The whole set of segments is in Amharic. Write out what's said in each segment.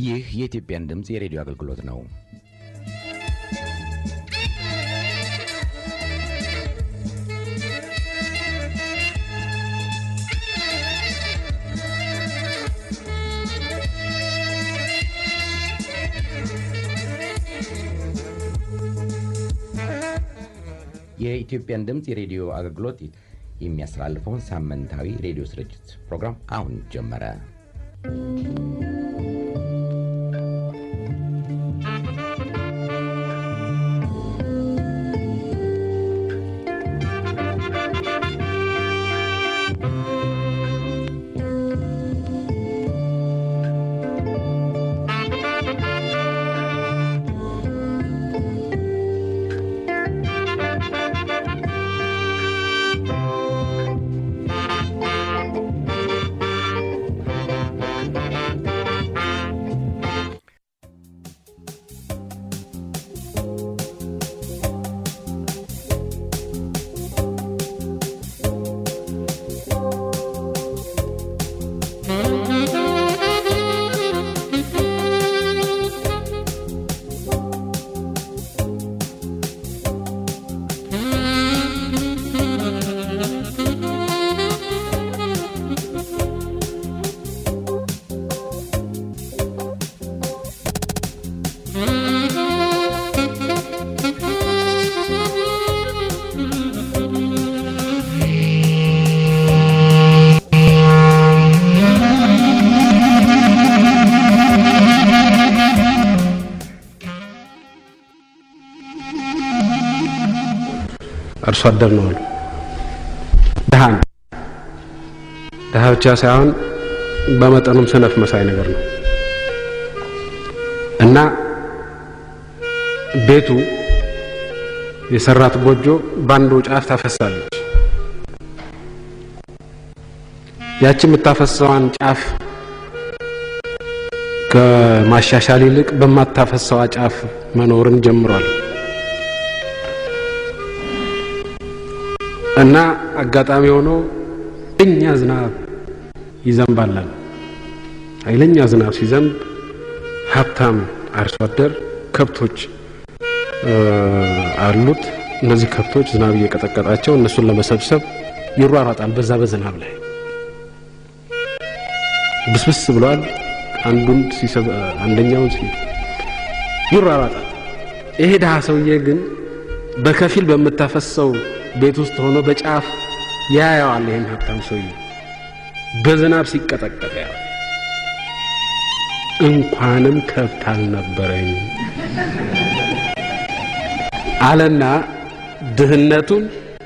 ይህ የኢትዮጵያን ድምፅ የሬዲዮ አገልግሎት ነው። የኢትዮጵያን ድምፅ የሬዲዮ አገልግሎት የሚያስተላልፈውን ሳምንታዊ ሬዲዮ ስርጭት ፕሮግራም አሁን ጀመረ። አርሶ አደር ነው አሉ። ድሃ ነው። ድሃ ብቻ ሳይሆን በመጠኑም ሰነፍ መሳይ ነገር ነው እና ቤቱ የሰራት ጎጆ በአንዱ ጫፍ ታፈሳለች። ያቺ የምታፈሰዋን ጫፍ ከማሻሻል ይልቅ በማታፈሰዋ ጫፍ መኖርን ጀምሯል። እና አጋጣሚ ሆኖ ኃይለኛ ዝናብ ይዘንባላል። ኃይለኛ ዝናብ ሲዘንብ ሀብታም አርሶ አደር ከብቶች አሉት። እነዚህ ከብቶች ዝናብ እየቀጠቀጣቸው እነሱን ለመሰብሰብ ይሯሯጣል። በዛ በዝናብ ላይ ብስብስ ብለዋል። አንዱን ሲሰብ አንደኛውን ሲ ይሯሯጣል። ይሄ ድሃ ሰውዬ ግን በከፊል በምታፈሰው ቤት ውስጥ ሆኖ በጫፍ ያየዋል። ይህን ሀብታም ሰውዬ በዝናብ ሲቀጠቀጥ ያው እንኳንም ከብት አልነበረኝ አለና ድህነቱን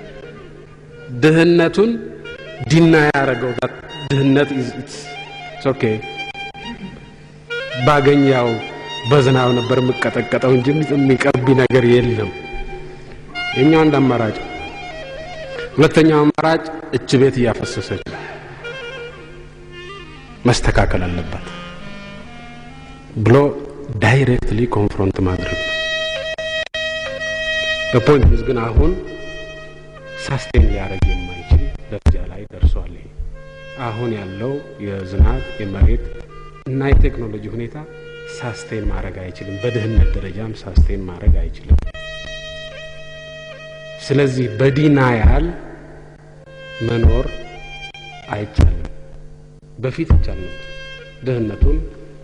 ድህነቱን ዲና ያደረገው ድህነት ኦኬ ባገኛው በዝናብ ነበር የምቀጠቀጠው እንጂ የሚቀርብ ነገር የለም። የኛው አንድ አማራጭ ሁለተኛው አማራጭ እች ቤት እያፈሰሰች መስተካከል አለባት ብሎ ዳይሬክትሊ ኮንፍሮንት ማድረግ ነው። በፖይንት ግን አሁን ሳስቴን ሊያደርግ የማይችል ደረጃ ላይ ደርሷል። ይሄ አሁን ያለው የዝናብ የመሬት እና የቴክኖሎጂ ሁኔታ ሳስቴን ማድረግ አይችልም። በድህነት ደረጃም ሳስቴን ማድረግ አይችልም። ስለዚህ በዲናያል መኖር አይቻልም። በፊት ይቻል ነበር። ድህነቱን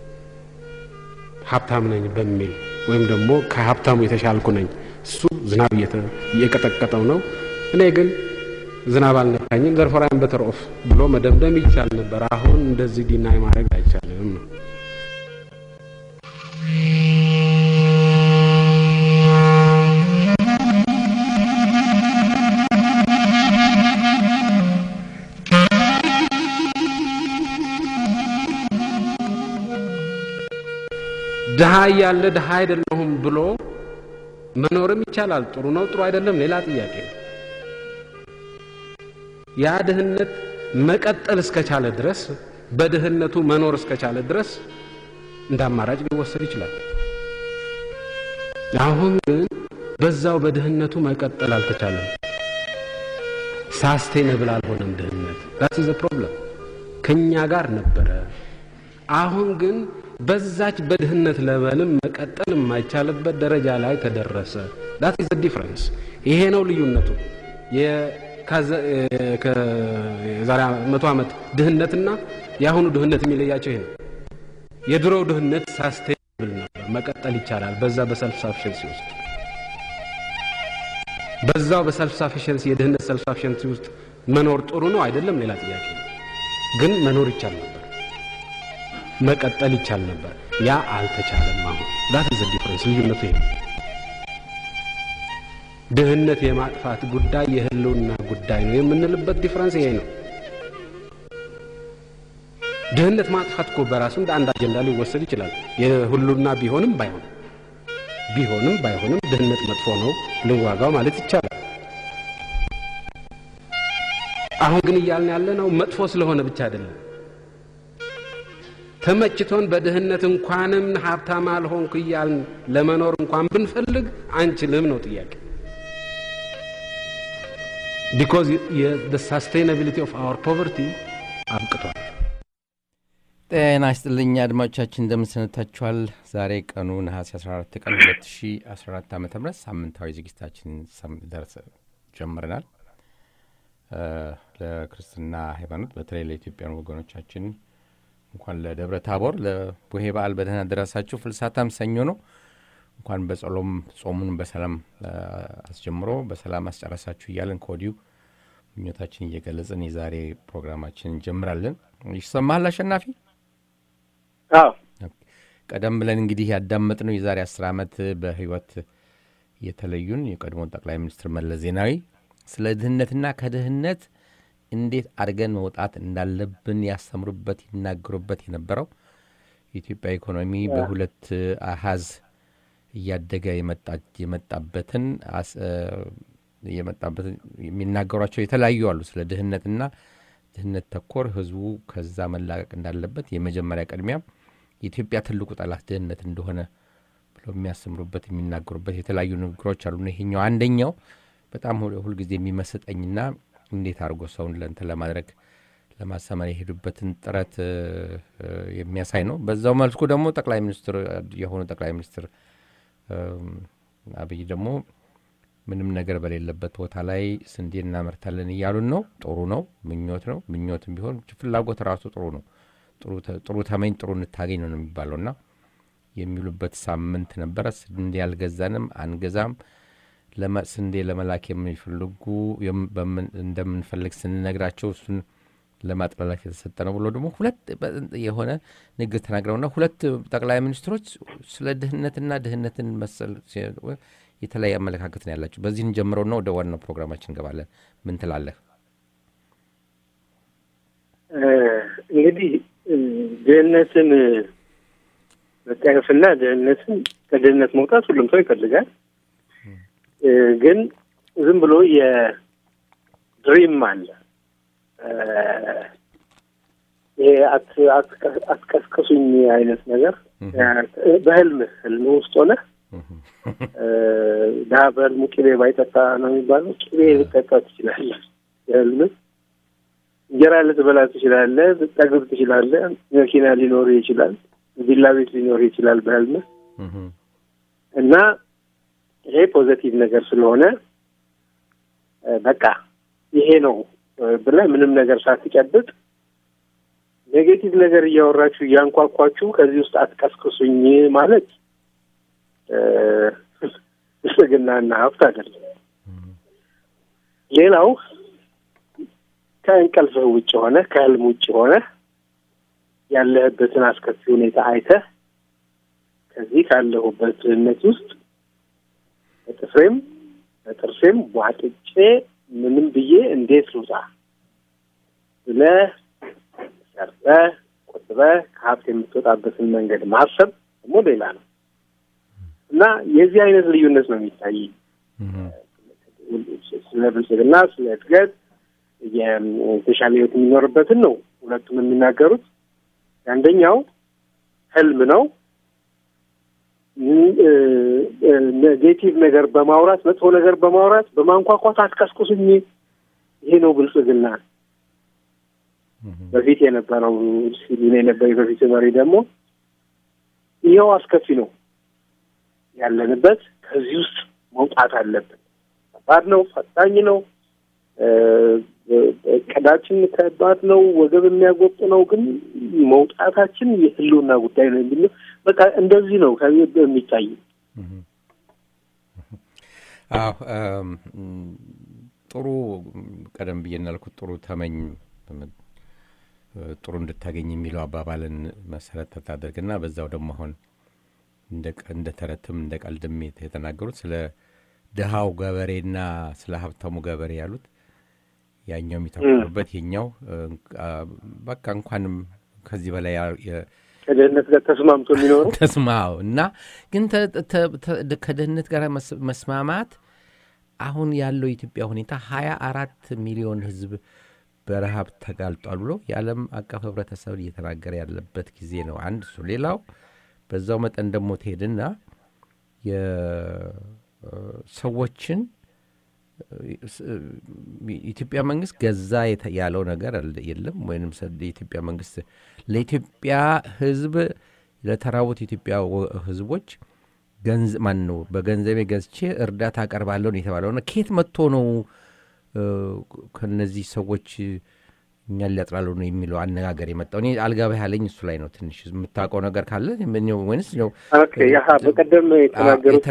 ሀብታም ነኝ በሚል ወይም ደግሞ ከሀብታሙ የተሻልኩ ነኝ፣ እሱ ዝናብ እየቀጠቀጠው ነው፣ እኔ ግን ዝናብ አልነካኝም፣ ዘርፎራን በተር ኦፍ ብሎ መደምደም ይቻል ነበር። አሁን እንደዚህ ዲናይ ማድረግ አይቻልም ነው። ድሃ እያለ ድሃ አይደለሁም ብሎ መኖርም ይቻላል። ጥሩ ነው፣ ጥሩ አይደለም፣ ሌላ ጥያቄ ነው። ያ ድህነት መቀጠል እስከቻለ ድረስ በድህነቱ መኖር እስከቻለ ድረስ እንደ አማራጭ ሊወሰድ ይችላል። አሁን ግን በዛው በድህነቱ መቀጠል አልተቻለም። ሳስቴነብል አልሆነም ድህነት። ዛት ዘ ፕሮብለም ከኛ ጋር ነበረ፣ አሁን ግን በዛች በድህነት ለበልም መቀጠል የማይቻልበት ደረጃ ላይ ተደረሰ። ዳት ኢዝ ዲፍረንስ። ይሄ ነው ልዩነቱ። የዛሬ መቶ ዓመት ድህነትና የአሁኑ ድህነት የሚለያቸው ይሄ ነው። የድሮው ድህነት ሳስቴብል ነበር፣ መቀጠል ይቻላል። በዛ በሰልፍ ሳፊሽንሲ ውስጥ በዛው በሰልፍ ሳፊሽንሲ የድህነት ሰልፍ ሳፊሽንሲ ውስጥ መኖር ጥሩ ነው አይደለም፣ ሌላ ጥያቄ ነው። ግን መኖር ይቻል ነበር፣ መቀጠል ይቻል ነበር። ያ አልተቻለም። አሁን ዳት ኢዝ ዲፍረንስ። ልዩነቱ ይሄ ነው። ድህነት የማጥፋት ጉዳይ የህልውና ጉዳይ ነው የምንልበት ዲፍረንስ ይሄ ነው። ድህነት ማጥፋት እኮ በራሱ እንደ አንድ አጀንዳ ሊወሰድ ይችላል። የሁሉና ቢሆንም ባይሆንም ቢሆንም ባይሆንም ድህነት መጥፎ ነው ልዋጋው ማለት ይቻላል። አሁን ግን እያልን ያለ ነው መጥፎ ስለሆነ ብቻ አይደለም። ተመችቶን በድህነት እንኳንም ሀብታም አልሆንኩ እያልን ለመኖር እንኳን ብንፈልግ አንችልም ነው ጥያቄ። ቢኮዝ ሳስቴናቢሊቲ ኦፍ አወር ፖቨርቲ አብቅቷል። ጤና ይስጥልኝ አድማጮቻችን፣ እንደምንሰነታችኋል። ዛሬ ቀኑ ነሐሴ 14 ቀን 2014 ዓ ም ሳምንታዊ ዝግጅታችን ደርስ ጀምረናል። ለክርስትና ሃይማኖት በተለይ ለኢትዮጵያን ወገኖቻችን እንኳን ለደብረ ታቦር ለቡሄ በዓል በደህና ደረሳችሁ። ፍልሳታም ሰኞ ነው። እንኳን በጸሎም ጾሙን በሰላም አስጀምሮ በሰላም አስጨረሳችሁ እያለን ከወዲሁ ምኞታችን እየገለጽን የዛሬ ፕሮግራማችን እንጀምራለን። ይሰማሃል አሸናፊ? ቀደም ብለን እንግዲህ ያዳመጥነው የዛሬ አስር ዓመት በህይወት የተለዩን የቀድሞ ጠቅላይ ሚኒስትር መለስ ዜናዊ ስለ ድህነትና ከድህነት እንዴት አድርገን መውጣት እንዳለብን ያስተምሩበት ይናገሩበት የነበረው የኢትዮጵያ ኢኮኖሚ በሁለት አሃዝ እያደገ የመጣበትን የመጣበትን የሚናገሯቸው የተለያዩ አሉ። ስለ ድህነትና ድህነት ተኮር ህዝቡ ከዛ መላቀቅ እንዳለበት የመጀመሪያ ቅድሚያ የኢትዮጵያ ትልቁ ጠላት ድህነት እንደሆነ ብለው የሚያስተምሩበት የሚናገሩበት የተለያዩ ንግግሮች አሉ። ይሄኛው አንደኛው በጣም ሁልጊዜ የሚመስጠኝና እንዴት አድርጎ ሰውን ለእንትን ለማድረግ ለማሰመር የሄዱበትን ጥረት የሚያሳይ ነው። በዛው መልኩ ደግሞ ጠቅላይ ሚኒስትር የሆኑ ጠቅላይ ሚኒስትር አብይ ደግሞ ምንም ነገር በሌለበት ቦታ ላይ ስንዴ እናመርታለን እያሉን ነው። ጥሩ ነው፣ ምኞት ነው። ምኞትም ቢሆን ፍላጎት ራሱ ጥሩ ነው። ጥሩ ተመኝ ጥሩ እንታገኝ ነው የሚባለው እና የሚሉበት ሳምንት ነበረ። ስንዴ አልገዛንም፣ አንገዛም ስንዴ ለመላክ የሚፈልጉ እንደምንፈልግ ስንነግራቸው እሱን ለማጥላላት የተሰጠ ነው ብሎ ደግሞ ሁለት የሆነ ንግግር ተናግረውና ሁለት ጠቅላይ ሚኒስትሮች ስለ ድህነትና ድህነትን መሰል የተለያየ አመለካከት ነው ያላቸው። በዚህ እንጀምረውና ወደ ዋናው ፕሮግራማችን እንገባለን። ምን ትላለህ? እንግዲህ ድህነትን መጠየፍና ድህነትን ከድህነት መውጣት ሁሉም ሰው ይፈልጋል። ግን ዝም ብሎ የድሪም አለ። ይሄ አትቀስቅሱኝ አይነት ነገር በህልም ህልም ውስጥ ሆነ ድሀ በህልሙ ቅቤ ባይጠጣ ነው የሚባለው። ቅቤ ልጠጣ ትችላለህ። በህልም እንጀራ ልትበላ ትችላለህ። ልጠግብ ትችላለህ። መኪና ሊኖር ይችላል። ቪላ ቤት ሊኖር ይችላል በህልም እና ይሄ ፖዘቲቭ ነገር ስለሆነ በቃ ይሄ ነው ብለህ ምንም ነገር ሳትጨብጥ ኔጌቲቭ ነገር እያወራችሁ እያንኳኳችሁ ከዚህ ውስጥ አትቀስቅሱኝ ማለት ብልጽግናና ሀብት አይደለም። ሌላው ከእንቅልፍህ ውጭ ሆነ ከህልም ውጭ ሆነ ያለህበትን አስከፊ ሁኔታ አይተህ ከዚህ ካለሁበት ድህነት ውስጥ በጥፍሬም በጥርሴም ቧጥጬ ምንም ብዬ እንዴት ልውጣ ብለህ ሰርተህ ቆጥበህ ከሀብት የምትወጣበትን መንገድ ማሰብ ደግሞ ሌላ ነው እና የዚህ አይነት ልዩነት ነው የሚታይ ስለ ብልጽግና፣ ስለ እድገት የተሻለ ህይወት የሚኖርበትን ነው ሁለቱም የሚናገሩት። አንደኛው ህልም ነው። ኔጌቲቭ ነገር በማውራት መጥፎ ነገር በማውራት በማንኳኳት አትቀስቁሱኝ፣ ይሄ ነው ብልጽግና በፊት የነበረው ሲሉን የነበረ በፊት መሪ ደግሞ ይኸው አስከፊ ነው ያለንበት፣ ከዚህ ውስጥ መውጣት አለብን። ከባድ ነው፣ ፈታኝ ነው፣ እቅዳችን ከባድ ነው፣ ወገብ የሚያጎጥ ነው። ግን መውጣታችን የህልውና ጉዳይ ነው የሚል በቃ እንደዚህ ነው ከዚህ የሚታይ አዎ ጥሩ ቀደም ብዬ እንዳልኩት ጥሩ ተመኝ ጥሩ እንድታገኝ የሚለው አባባልን መሰረት ታደርግና በዛው ደግሞ አሁን እንደ ተረትም እንደ ቀልድም የተናገሩት ስለ ድሃው ገበሬና ስለ ሀብታሙ ገበሬ ያሉት ያኛው የሚተኩሩበት የኛው በቃ እንኳንም ከዚህ በላይ ከድህነት ጋር ተስማምቶ የሚኖሩ ተስማው እና ግን ከድህነት ጋር መስማማት አሁን ያለው የኢትዮጵያ ሁኔታ ሀያ አራት ሚሊዮን ህዝብ በረሃብ ተጋልጧል ብሎ የዓለም አቀፍ ህብረተሰብ እየተናገረ ያለበት ጊዜ ነው። አንድ እሱ። ሌላው በዛው መጠን ደግሞ ትሄድና የሰዎችን የኢትዮጵያ መንግስት ገዛ ያለው ነገር የለም። ወይም የኢትዮጵያ መንግስት ለኢትዮጵያ ህዝብ ለተራቡት የኢትዮጵያ ህዝቦች ገንዝ ማን ነው በገንዘቤ ገዝቼ እርዳታ አቀርባለሁ ነው የተባለውና ከየት መጥቶ ነው ከነዚህ ሰዎች እኛን ሊያጥላሉ ነው የሚለው አነጋገር የመጣው? እኔ አልገባ ያለኝ እሱ ላይ ነው። ትንሽ የምታውቀው ነገር ካለ ወይንስ ነው በቀደም የተናገሩት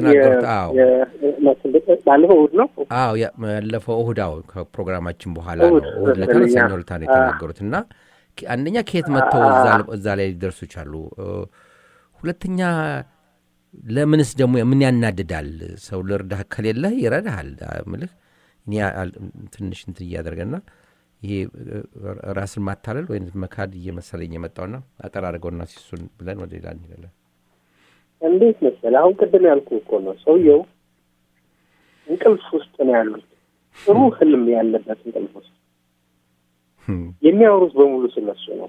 ባለፈው እሑድ ነው? አዎ ያለፈው እሑድ አዎ፣ ከፕሮግራማችን በኋላ ነው እሑድ ዕለት ነው ሰኞ ዕለት ነው የተናገሩት እና አንደኛ ከየት መጥተው እዛ ላይ ሊደርሱ ቻሉ? ሁለተኛ ለምንስ ደግሞ ምን ያናድዳል? ሰው ልርዳህ ከሌለህ ይረዳሃል። ምልህ እኔ ትንሽ እንትን እያደረገና ይሄ ራስን ማታለል ወይም መካድ እየመሰለኝ የመጣውና አጠር አድርገውና ሲሱን ብለን ወደ ሌላ እንሄዳለን። እንዴት መሰለህ አሁን ቅድም ያልኩህ እኮ ነው። ሰውየው እንቅልፍ ውስጥ ነው ያሉት። ጥሩ ህልም ያለበት እንቅልፍ ውስጥ የሚያወሩት በሙሉ ስለሱ ነው።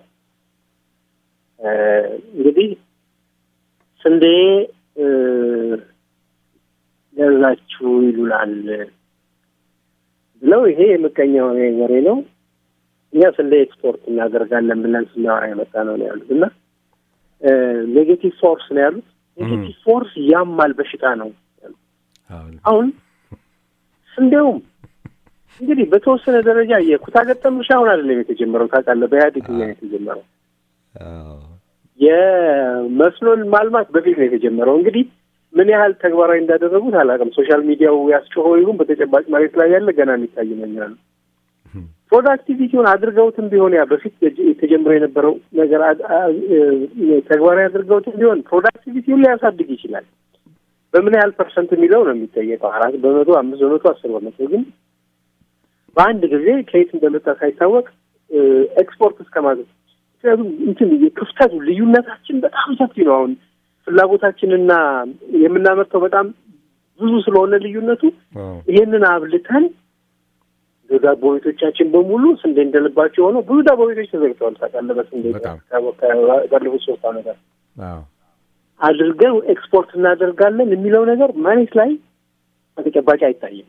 እንግዲህ ስንዴ ገዛችሁ ይሉናል ብለው ይሄ የምቀኛ የሆነ ወሬ ነው። እኛ ስንዴ ኤክስፖርት እናደርጋለን ብለን ስናወራ የመጣ ነው ነው ያሉት እና ኔጌቲቭ ፎርስ ነው ያሉት። ኔጌቲቭ ፎርስ ያማል በሽታ ነው ያሉት። አሁን ስንዴውም እንግዲህ በተወሰነ ደረጃ የኩታ ገጠም እርሻ አሁን አይደለም የተጀመረው ታውቃለህ፣ በኢህአዴግ ጊዜ ነው የተጀመረው። የመስኖን ማልማት በፊት ነው የተጀመረው። እንግዲህ ምን ያህል ተግባራዊ እንዳደረጉት አላውቅም። ሶሻል ሚዲያው ያስጮኸው ይሁን በተጨባጭ መሬት ላይ ያለ ገና የሚታይ ነው ይላሉ። ፕሮዳክቲቪቲውን አድርገውትም ቢሆን ያ በፊት የተጀምሮ የነበረው ነገር ተግባራዊ አድርገውትም ቢሆን ፕሮዳክቲቪቲውን ሊያሳድግ ይችላል። በምን ያህል ፐርሰንት የሚለው ነው የሚጠየቀው። አራት በመቶ አምስት በመቶ አስር በመቶ ግን በአንድ ጊዜ ከየት እንደመጣ ሳይታወቅ ኤክስፖርት እስከ ማለት ምክንያቱም እንትን ክፍተቱ ልዩነታችን በጣም ሰፊ ነው። አሁን ፍላጎታችንና የምናመርተው በጣም ብዙ ስለሆነ ልዩነቱ ይሄንን አብልተን ዳቦ ቤቶቻችን በሙሉ ስንዴ እንደልባቸው ሆነው ብዙ ዳቦ ቤቶች ተዘግተዋል። ታውቃለህ፣ በስንዴ ባለፉት ሶስት ዓመታት አድርገን ኤክስፖርት እናደርጋለን የሚለው ነገር መሬት ላይ በተጨባጭ አይታይም።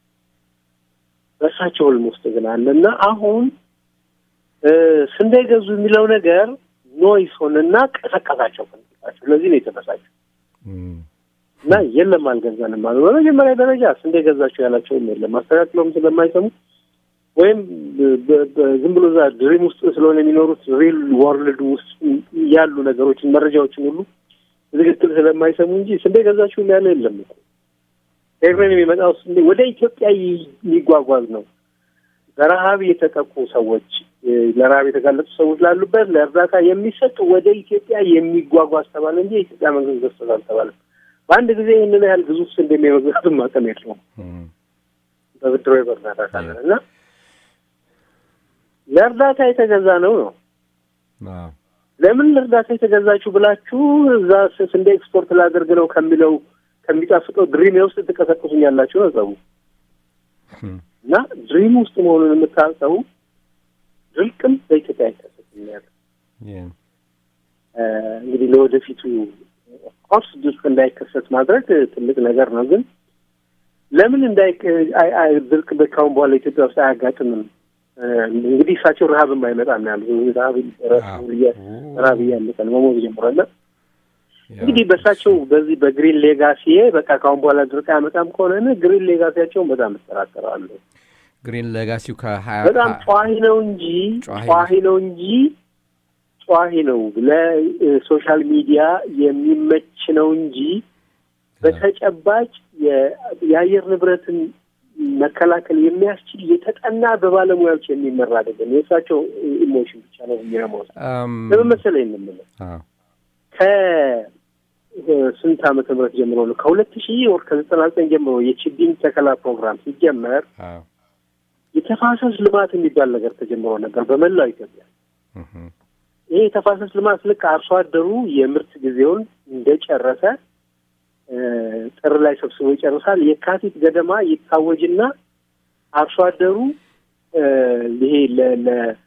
በእሳቸው ህልም ውስጥ ግን አለ እና አሁን ስንዴ ገዙ የሚለው ነገር ኖይስ ሆነና ቀሰቀሳቸው ፈንጣቸው። ለዚህ ነው የተበሳቸው እና የለም አልገዛንም አሉ። በመጀመሪያ ደረጃ ስንዴ ገዛቸው ያላቸውም የለም አስተካክለውም ስለማይሰሙ ወይም ዝም ብሎ እዛ ድሪም ውስጥ ስለሆነ የሚኖሩት ሪል ወርልድ ውስጥ ያሉ ነገሮችን መረጃዎችን ሁሉ ትክክል ስለማይሰሙ እንጂ ስንዴ ገዛችሁም ያለ የለም እኮ ኤርትራን የሚመጣው ስንዴ ወደ ኢትዮጵያ የሚጓጓዝ ነው። በረሀብ የተጠቁ ሰዎች፣ ለረሀብ የተጋለጡ ሰዎች ላሉበት ለእርዳታ የሚሰጥ ወደ ኢትዮጵያ የሚጓጓዝ ተባለ እንጂ የኢትዮጵያ መንግስት ገዝቶት አልተባለም። በአንድ ጊዜ ይህንን ያህል ግዙፍ ስንዴ የመግዛትም አቅም የለውም። በብድሮ በእርዳታ ካለን እና ለእርዳታ የተገዛ ነው ነው ለምን ለእርዳታ የተገዛችሁ ብላችሁ እዛ ስንዴ ኤክስፖርት ላደርግ ነው ከሚለው ከሚጣፍጠው ድሪም ውስጥ ትቀሰቅሱኛላችሁ ነው ጸቡ እና ድሪም ውስጥ መሆኑን የምታውቀው ድርቅም በኢትዮጵያ አይከሰትም ያለ እንግዲህ ለወደፊቱ ኦፍኮርስ ድርቅ እንዳይከሰት ማድረግ ትልቅ ነገር ነው። ግን ለምን እንዳይ ድርቅ በካሁን በኋላ ኢትዮጵያ ውስጥ አያጋጥምም እንግዲህ እሳቸው ረሀብም አይመጣም ያሉ ረሀብ ረሀብ እያለቀ ነው መሞት ጀምሯል። እንግዲህ በእሳቸው በዚህ በግሪን ሌጋሲ በቃ ካሁን በኋላ ድርቅ አያመጣም ከሆነ ግሪን ሌጋሲያቸውን በጣም እጠራጠራለሁ። ግሪን ሌጋሲው ከሀያ በጣም ጨዋሂ ነው እንጂ ጨዋሂ ነው እንጂ ጨዋሂ ነው ለሶሻል ሚዲያ የሚመች ነው እንጂ በተጨባጭ የአየር ንብረትን መከላከል የሚያስችል የተጠና በባለሙያዎች የሚመራ አይደለም። የእሳቸው ኢሞሽን ብቻ ነው የሚረመው። ለምን መሰለኝ የምንለው ከስንት ዓመተ ምህረት ጀምሮ ነው ከሁለት ሺህ ወር ከዘጠና ዘጠኝ ጀምሮ የችግኝ ተከላ ፕሮግራም ሲጀመር የተፋሰስ ልማት የሚባል ነገር ተጀምሮ ነበር በመላው ኢትዮጵያ። ይሄ የተፋሰስ ልማት ልክ አርሶ አደሩ የምርት ጊዜውን እንደጨረሰ ጥር ላይ ሰብስቦ ይጨርሳል። የካቲት ገደማ ይታወጅና አርሶ አደሩ ይሄ ለ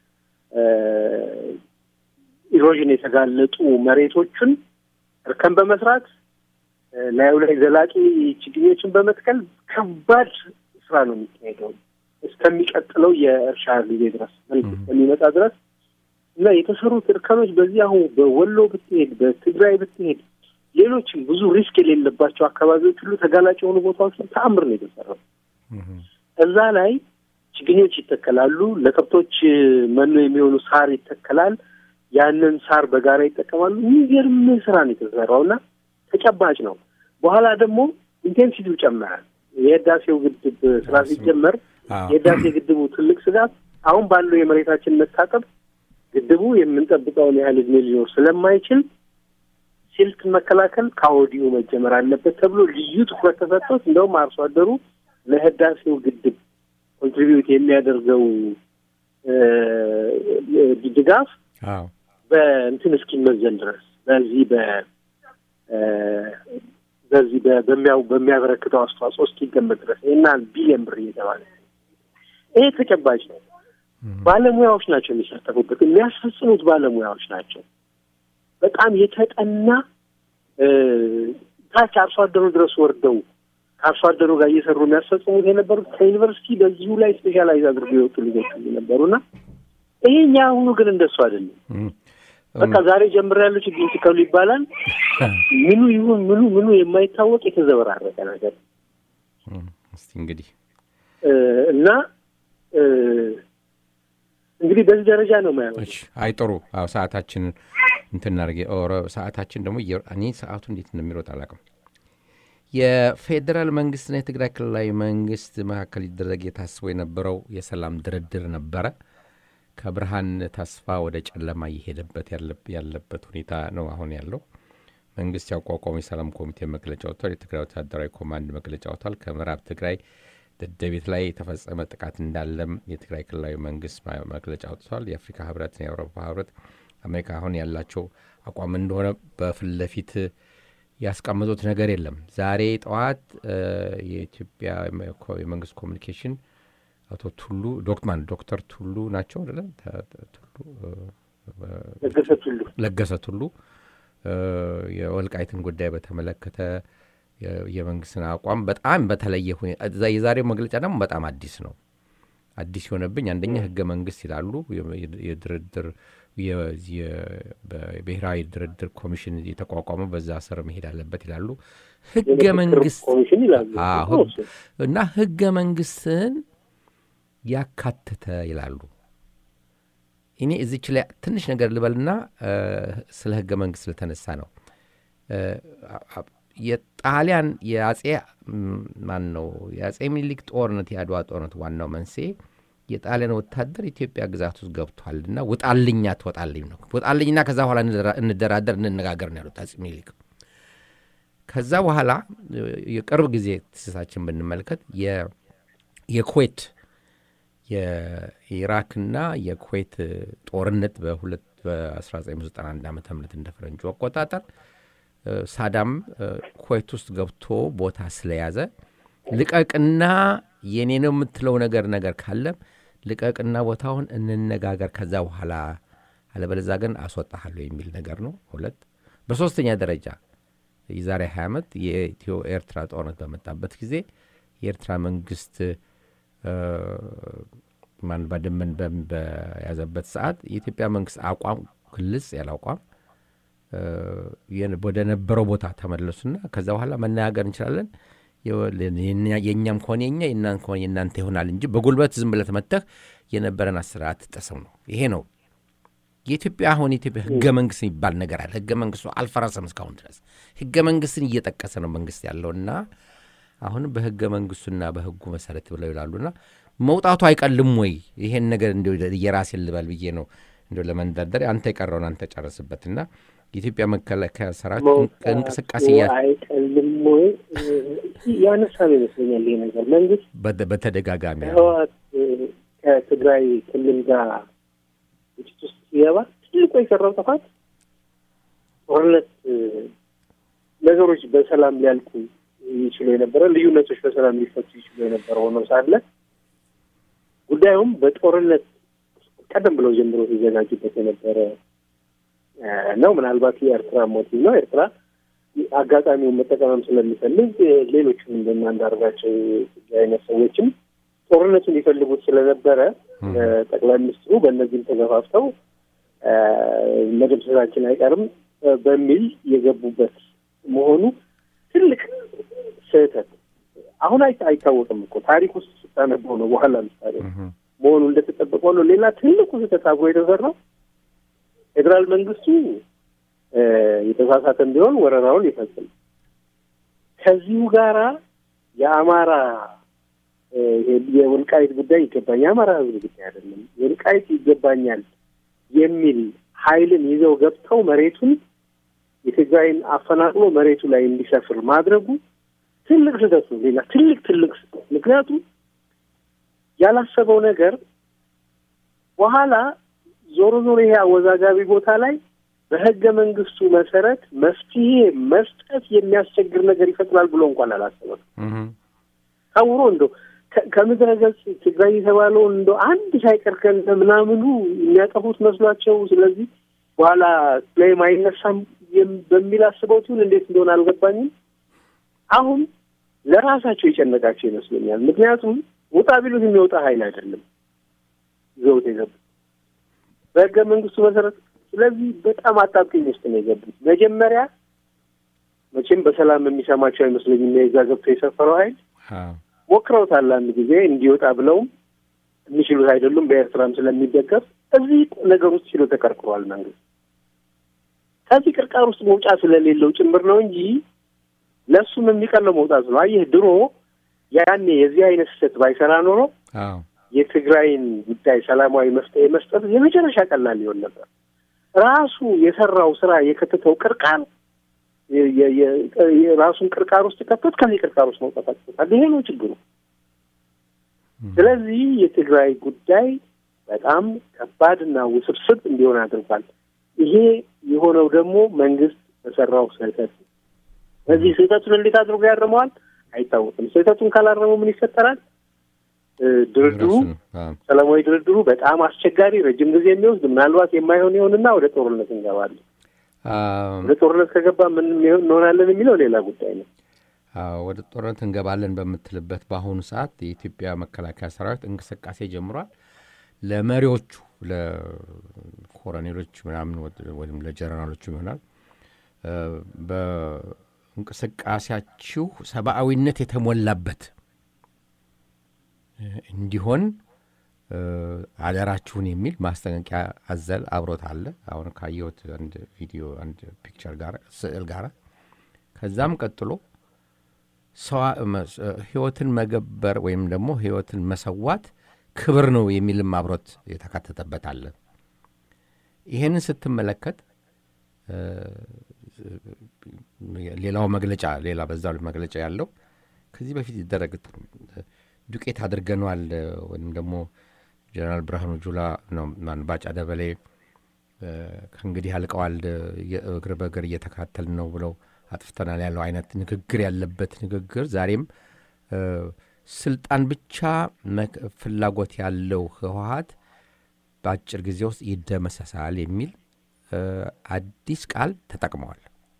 ኢሮዥን የተጋለጡ መሬቶችን እርከን በመስራት ላዩ ላይ ዘላቂ ችግኞችን በመትከል ከባድ ስራ ነው የሚካሄደው እስከሚቀጥለው የእርሻ ጊዜ ድረስ መልክ እስከሚመጣ ድረስ እና የተሰሩት እርከኖች በዚህ አሁን በወሎ ብትሄድ፣ በትግራይ ብትሄድ፣ ሌሎችም ብዙ ሪስክ የሌለባቸው አካባቢዎች ሁሉ ተጋላጭ የሆኑ ቦታዎች ተአምር ነው የተሰራው። እዛ ላይ ችግኞች ይተከላሉ። ለከብቶች መኖ የሚሆኑ ሳር ይተከላል። ያንን ሳር በጋራ ይጠቀማሉ። የሚገርም ስራ ነው የተሰራው እና ተጨባጭ ነው። በኋላ ደግሞ ኢንቴንሲቲው ጨመራል። የህዳሴው ግድብ ስራ ሲጀመር የህዳሴ ግድቡ ትልቅ ስጋት አሁን ባለው የመሬታችን መታጠብ ግድቡ የምንጠብቀውን ያህል እድሜ ሊኖር ስለማይችል ሲልት መከላከል ከወዲሁ መጀመር አለበት ተብሎ ልዩ ትኩረት ተሰጥቶት እንደውም አርሶ አደሩ ለህዳሴው ግድብ ኮንትሪቢዩት የሚያደርገው ድጋፍ በእንትን እስኪመዘን ድረስ በዚህ በ በዚህ በሚያው በሚያበረክተው አስተዋጽኦ እስኪገመት ድረስ ይህና ቢሊየን ብር እየተባለ ይሄ ተጨባጭ ነው። ባለሙያዎች ናቸው የሚሳተፉበት፣ የሚያስፈጽሙት ባለሙያዎች ናቸው። በጣም የተጠና ታች አርሶ አደሩ ድረስ ወርደው ከአርሶ አደሩ ጋር እየሰሩ የሚያስፈጽሙት የነበሩት ከዩኒቨርሲቲ በዚሁ ላይ ስፔሻላይዝ አድርገው የወጡ ልጆች ነበሩና ይሄኛ አሁኑ ግን እንደሱ አይደለም። በቃ ዛሬ ጀምሬያለሁ ችግኝ ትከሉ ይባላል። ምኑ ይሁን ምኑ ምኑ የማይታወቅ የተዘበራረቀ ነገር እስቲ እንግዲህ እና እንግዲህ በዚህ ደረጃ ነው ማየው። አይ ጥሩ። አዎ ሰዓታችንን እንትን እናድርግ። ኦረ ሰዓታችን ደግሞ እኔ ሰዓቱ እንዴት እንደሚሮጥ አላውቅም። የፌዴራል መንግስትና የትግራይ ክልላዊ መንግስት መካከል ሊደረግ የታስቦ የነበረው የሰላም ድርድር ነበረ። ከብርሃን ተስፋ ወደ ጨለማ እየሄደበት ያለበት ሁኔታ ነው አሁን ያለው። መንግስት ያቋቋሙ የሰላም ኮሚቴ መግለጫ ወጥቷል። የትግራይ ወታደራዊ ኮማንድ መግለጫ ወጥቷል። ከምዕራብ ትግራይ ደደቤት ላይ የተፈጸመ ጥቃት እንዳለም የትግራይ ክልላዊ መንግስት መግለጫ ወጥቷል። የአፍሪካ ህብረትና የአውሮፓ ህብረት አሜሪካ አሁን ያላቸው አቋም እንደሆነ በፊት ለፊት ያስቀምጡት ነገር የለም። ዛሬ ጠዋት የኢትዮጵያ የመንግስት ኮሚኒኬሽን አቶ ቱሉ ዶክማን ዶክተር ቱሉ ናቸው አይደለም? ለገሰ ቱሉ የወልቃይትን ጉዳይ በተመለከተ የመንግስትን አቋም በጣም በተለየ ሁኔታ የዛሬው መግለጫ ደግሞ በጣም አዲስ ነው። አዲስ የሆነብኝ አንደኛ ህገ መንግስት ይላሉ። የድርድር ብሔራዊ ድርድር ኮሚሽን የተቋቋመው በዛ ስር መሄድ አለበት ይላሉ። ህገ መንግስት እና ህገ መንግስትን ያካተተ ይላሉ። እኔ እዚች ላይ ትንሽ ነገር ልበልና ስለ ህገ መንግስት ስለተነሳ ነው። የጣሊያን የአጼ ማን ነው የአጼ ሚኒሊክ ጦርነት የአድዋ ጦርነት ዋናው መንስኤ የጣሊያን ወታደር ኢትዮጵያ ግዛት ውስጥ ገብቷልና ውጣልኛ ትወጣልኝ ነው ውጣልኝና ከዛ በኋላ እንደራደር እንነጋገር ነው ያሉት አጼ ሚኒሊክ። ከዛ በኋላ የቅርብ ጊዜ ትስሳችን ብንመለከት የኩዌት የኢራክና የኩዌት ጦርነት በሁለት በ1991 ዓ ም እንደ ፈረንጁ አቆጣጠር ሳዳም ኩዌት ውስጥ ገብቶ ቦታ ስለያዘ ልቀቅና የኔ ነው የምትለው ነገር ነገር ካለም ልቀቅና ቦታውን እንነጋገር፣ ከዛ በኋላ አለበለዛ ግን አስወጣሃለሁ የሚል ነገር ነው። ሁለት በሶስተኛ ደረጃ የዛሬ 20 ዓመት የኢትዮ ኤርትራ ጦርነት በመጣበት ጊዜ የኤርትራ መንግስት ማን ባድመን በም- በያዘበት ሰዓት የኢትዮጵያ መንግስት አቋም ግልጽ ያለ አቋም እ፣ የን- ወደ ነበረው ቦታ ተመለሱና ከዛ በኋላ መነጋገር እንችላለን የወ- የኛ- የእኛም ከሆነ የኛ የእናንተ ከሆነ የእናንተ ይሆናል እንጂ በጉልበት ዝም ብለህ መተህ የነበረን አስርዓት ጥሰው ነው። ይሄ ነው የኢትዮጵያ አሁን የኢትዮጵያ ህገ መንግስት የሚባል ነገር አለ። ህገ መንግስቱ አልፈረሰም እስካሁን ድረስ ህገ መንግስትን እየጠቀሰ ነው መንግስት ያለውና አሁንም በህገ መንግስቱና በህጉ መሰረት ብለው ይላሉና መውጣቱ አይቀልም ወይ? ይሄን ነገር እንዲ የራሴን ልበል ብዬ ነው እንዲ ለመንደርደር አንተ የቀረውን አንተ ጨረስበትና የኢትዮጵያ መከላከያ ሰራዊት እንቅ- እንቅስቃሴ እያ- አይቀልም ወይ ያነሳ ነው ይመስለኛል። ይሄ ነገር መንግስት በተ- በተደጋጋሚ አለ። ህወሓት እ፣ ከትግራይ ክልል ጋር ግጭት ውስጥ ሲገባ ትልቁ የሰራው ጥፋት ጦርነት እ፣ ነገሮች በሰላም ሊያልቁ ይችሉ የነበረ ልዩነቶች በሰላም ሊፈቱ ይችሉ የነበረ ሆኖ ሳለ ጉዳዩም በጦርነት ቀደም ብለው ጀምሮ ሲዘጋጁበት የነበረ እ፣ ነው። ምናልባት የኤርትራ ሞቲቭ ነው። ኤርትራ አጋጣሚውን መጠቀምም ስለሚፈልግ እ፣ ሌሎችም እንደና አንዳርጋቸው አይነት ሰዎችም ጦርነቱን ሊፈልጉት ስለነበረ እ፣ ጠቅላይ ሚኒስትሩ በእነዚህም ተገፋፍተው እ፣ መደምሰሳችን አይቀርም እ፣ በሚል የገቡበት መሆኑ ትልቅ ስህተት አሁን አይ- አይታወቅም እኮ ታሪክ ውስጥ ስታነበው ነው በኋላ ምሳሌ እህ፣ መሆኑ እንደተጠበቀው ነው። ሌላ ትልቁ ስህተት አብሮ የተሰራው ፌዴራል መንግስቱ እ፣ የተሳሳተም ቢሆን ወረራውን ይፈጽም ከዚሁ ጋራ የአማራ እ፣ የወልቃይት ጉዳይ ይገባኛል፣ የአማራ ህዝብ ጉዳይ አይደለም፣ ወልቃይት ይገባኛል የሚል ኃይልን ይዘው ገብተው መሬቱን የትግራይን አፈናቅሎ መሬቱ ላይ እንዲሰፍር ማድረጉ ትልቅ ስህተት ነው። ሌላ ትልቅ ትልቅ ስህተት ምክንያቱም ያላሰበው ነገር በኋላ ዞሮ ዞሮ ይሄ አወዛጋቢ ቦታ ላይ በህገ መንግስቱ መሰረት መፍትሄ መስጠት የሚያስቸግር ነገር ይፈጥራል ብሎ እንኳን አላሰበም። እህ፣ ታውሮ እንደው ከ- ከምድረ ገጽ ትግራይ የተባለውን እንደው አንድ ሳይቀር ከነ ምናምኑ የሚያጠፉት መስሏቸው ስለዚህ በኋላ ላይም አይነሳም የም- በሚል አስበው ይሁን እንዴት እንደሆነ አልገባኝም። አሁን ለራሳቸው የጨነቃቸው ይመስለኛል። ምክንያቱም ውጣ ቢሉት የሚወጣ ኃይል አይደለም ይዘውት የገቡት በህገ መንግስቱ መሰረት። ስለዚህ በጣም አጣብቂኝ ውስጥ ነው የገቡት። መጀመሪያ መቼም በሰላም የሚሰማቸው አይመስለኝም የዛ ገብቶ የሰፈረው ኃይል አዎ፣ ሞክረውታል። አንድ ጊዜ እንዲወጣ ብለውም የሚችሉት አይደሉም። በኤርትራም ስለሚደገፍ እዚህ ነገር ውስጥ ሲሉ ተቀርቅሯል መንግስት። ከዚህ ቅርቃር ውስጥ መውጫ ስለሌለው ጭምር ነው እንጂ ለእሱም የሚቀለው መውጣት ነው። አየህ ድሮ ያኔ የዚህ አይነት ስህተት ባይሰራ ኖሮ አዎ፣ የትግራይን ጉዳይ ሰላማዊ መፍትሄ መስጠት የመጨረሻ ቀላል ሊሆን ነበር። ራሱ የሰራው ስራ የከተተው ቅርቃር የ- የ- የ- የራሱን ቅርቃር ውስጥ ከተት ከዚህ ቅርቃር ውስጥ መውጣት አቅቶታል። ይሄ ነው ችግሩ። ስለዚህ የትግራይ ጉዳይ በጣም ከባድና ውስብስብ እንዲሆን አድርጓል። ይሄ የሆነው ደግሞ መንግስት በሰራው ስህተት ነው። በዚህ ስህተቱን እንዴት አድርጎ ያርመዋል አይታወቅም። ስህተቱን ካላረመው ምን ይፈጠራል? እ፣ ድርድሩ ራሱ ነው። አዎ፣ ሰላማዊ ድርድሩ በጣም አስቸጋሪ ረጅም ጊዜ የሚወስድ ምናልባት የማይሆን ይሆንና ወደ ጦርነት እንገባለን። አዎ፣ ወደ ጦርነት ከገባ ምን ይሆን- እንሆናለን የሚለው ሌላ ጉዳይ ነው። አዎ፣ ወደ ጦርነት እንገባለን በምትልበት በአሁኑ ሰዓት የኢትዮጵያ መከላከያ ሰራዊት እንቅስቃሴ ጀምሯል። ለመሪዎቹ ለኮሎኔሎች ምናምን ወድ- ወይም ለጀነራሎቹ ይሆናል እ፣ በእንቅስቃሴያችሁ ሰብአዊነት የተሞላበት እ፣ እንዲሆን እ፣ አደራችሁን የሚል ማስጠንቀቂያ አዘል አብሮት አለ። አሁን ካየሁት አንድ ቪዲዮ አንድ ፒክቸር ጋር ስዕል ጋር ከዛም ቀጥሎ ሰዋ- መስ- ህይወትን መገበር ወይም ደግሞ ህይወትን መሰዋት ክብር ነው የሚልም አብሮት የተካተተበት አለ። ይህንን ስትመለከት እ፣ ሌላው መግለጫ ሌላ በዛ መግለጫ ያለው ከዚህ በፊት ይደረግ ዱቄት አድርገነዋል ወይም ደግሞ ጀነራል ብርሃኑ ጁላ ነው ማን ባጫ ደበሌ እ፣ ከእንግዲህ አልቀዋል የ- እግር በእግር እየተካተል ነው ብለው አጥፍተናል ያለው አይነት ንግግር ያለበት ንግግር ዛሬም እ፣ ስልጣን ብቻ መክ- ፍላጎት ያለው ህወሀት በአጭር ጊዜ ውስጥ ይደመሰሳል የሚል እ፣ አዲስ ቃል ተጠቅመዋል።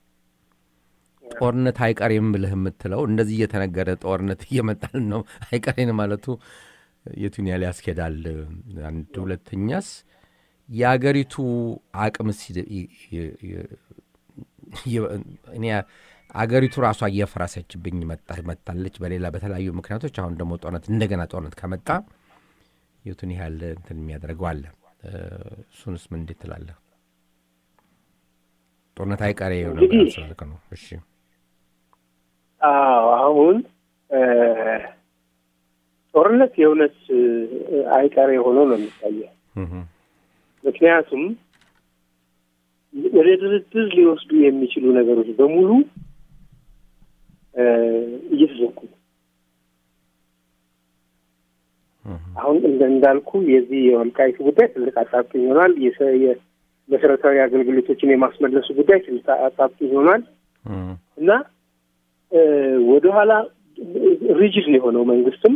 ጦርነት አይቀሬም ብለህ የምትለው እንደዚህ እየተነገረ ጦርነት እየመጣልን ነው አይቀሬን ማለቱ የቱን ያህል ያስኬዳል? አንድ ሁለተኛስ የአገሪቱ አቅምስ እኔ አገሪቱ ራሷ እየፈረሰችብኝ መጣለች በሌላ በተለያዩ ምክንያቶች። አሁን ደግሞ ጦርነት እንደገና ጦርነት ከመጣ የቱን ያህል እንትን የሚያደርገው አለ። እሱንስ ምን እንዴት ትላለህ? ጦርነት አይቀሬ የሆነ ስላልክ ነው። እሺ አዎ አሁን ጦርነት የእውነት አይቀሬ ሆኖ ነው የሚታየው። ምክንያቱም ወደ ድርድር ሊወስዱ የሚችሉ ነገሮች በሙሉ እየተዘጉ አሁን እንዳልኩ የዚህ የወልቃይቱ ጉዳይ ትልቅ አጣብቂኝ ይሆናል። መሰረታዊ አገልግሎቶችን የማስመለሱ ጉዳይ ትልቅ አጣብቂኝ ይሆናል እና ወደኋላ ሪጅድ ነው የሆነው መንግስትም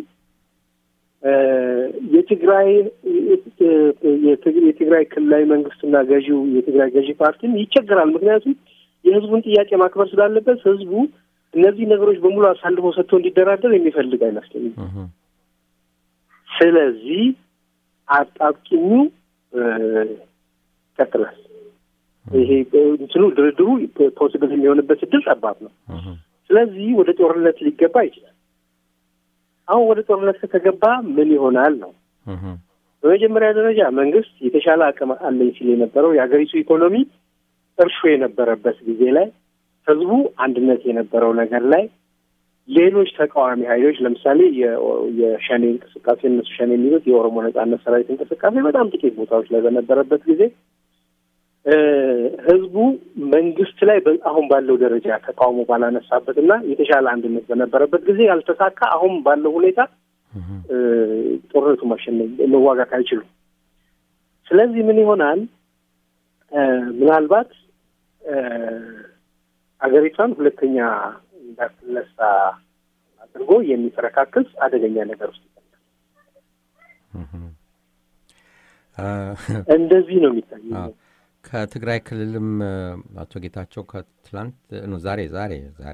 የትግራይ የትግራይ ክልላዊ መንግስትና ገዢው የትግራይ ገዢ ፓርቲም ይቸገራል። ምክንያቱም የህዝቡን ጥያቄ ማክበር ስላለበት ህዝቡ እነዚህ ነገሮች በሙሉ አሳልፎ ሰጥቶ እንዲደራደር የሚፈልግ አይመስለኝም። ስለዚህ አጣብቂኙ ይቀጥላል። ይሄ እንትኑ ድርድሩ ፖሲብል የሚሆንበት እድል ጠባብ ነው። ስለዚህ ወደ ጦርነት ሊገባ ይችላል። አሁን ወደ ጦርነት ከተገባ ምን ይሆናል ነው። በመጀመሪያ ደረጃ መንግስት የተሻለ አቅም አለኝ ሲል የነበረው የሀገሪቱ ኢኮኖሚ እርሾ የነበረበት ጊዜ ላይ ህዝቡ አንድነት የነበረው ነገር ላይ ሌሎች ተቃዋሚ ኃይሎች ለምሳሌ የሸኔ እንቅስቃሴ እነሱ ሸኔ የሚሉት የኦሮሞ ነጻነት ሰራዊት እንቅስቃሴ በጣም ጥቂት ቦታዎች ላይ በነበረበት ጊዜ ህዝቡ መንግስት ላይ አሁን ባለው ደረጃ ተቃውሞ ባላነሳበት እና የተሻለ አንድነት በነበረበት ጊዜ ያልተሳካ አሁን ባለው ሁኔታ ጦርነቱ ማሸነፍ መዋጋት አይችሉም። ስለዚህ ምን ይሆናል? ምናልባት አገሪቷን ሁለተኛ እንዳትነሳ አድርጎ የሚፈረካክስ አደገኛ ነገር ውስጥ እንደዚህ ነው የሚታየው። ከትግራይ ክልልም አቶ ጌታቸው ከትላንት ዛሬ ዛሬ ዛሬ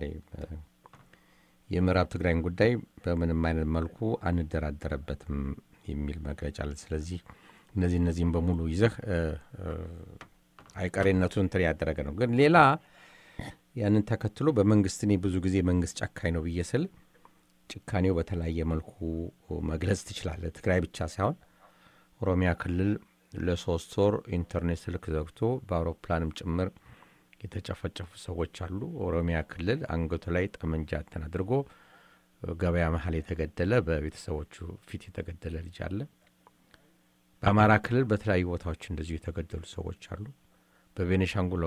የምዕራብ ትግራይን ጉዳይ በምንም አይነት መልኩ አንደራደረበትም የሚል መግለጫ አለ። ስለዚህ እነዚህ እነዚህም በሙሉ ይዘህ አይቀሬነቱን እንትን ያደረገ ነው። ግን ሌላ ያንን ተከትሎ በመንግስት እኔ ብዙ ጊዜ መንግስት ጨካኝ ነው ብዬ ስል ጭካኔው በተለያየ መልኩ መግለጽ ትችላለህ። ትግራይ ብቻ ሳይሆን ኦሮሚያ ክልል ለሶስት ወር ኢንተርኔት ስልክ ዘግቶ በአውሮፕላንም ጭምር የተጨፈጨፉ ሰዎች አሉ። ኦሮሚያ ክልል አንገቱ ላይ ጠመንጃ እንትን አድርጎ ገበያ መሀል የተገደለ በቤተሰቦቹ ፊት የተገደለ ልጅ አለ። በአማራ ክልል በተለያዩ ቦታዎች እንደዚሁ የተገደሉ ሰዎች አሉ። በቤኔሻንጉል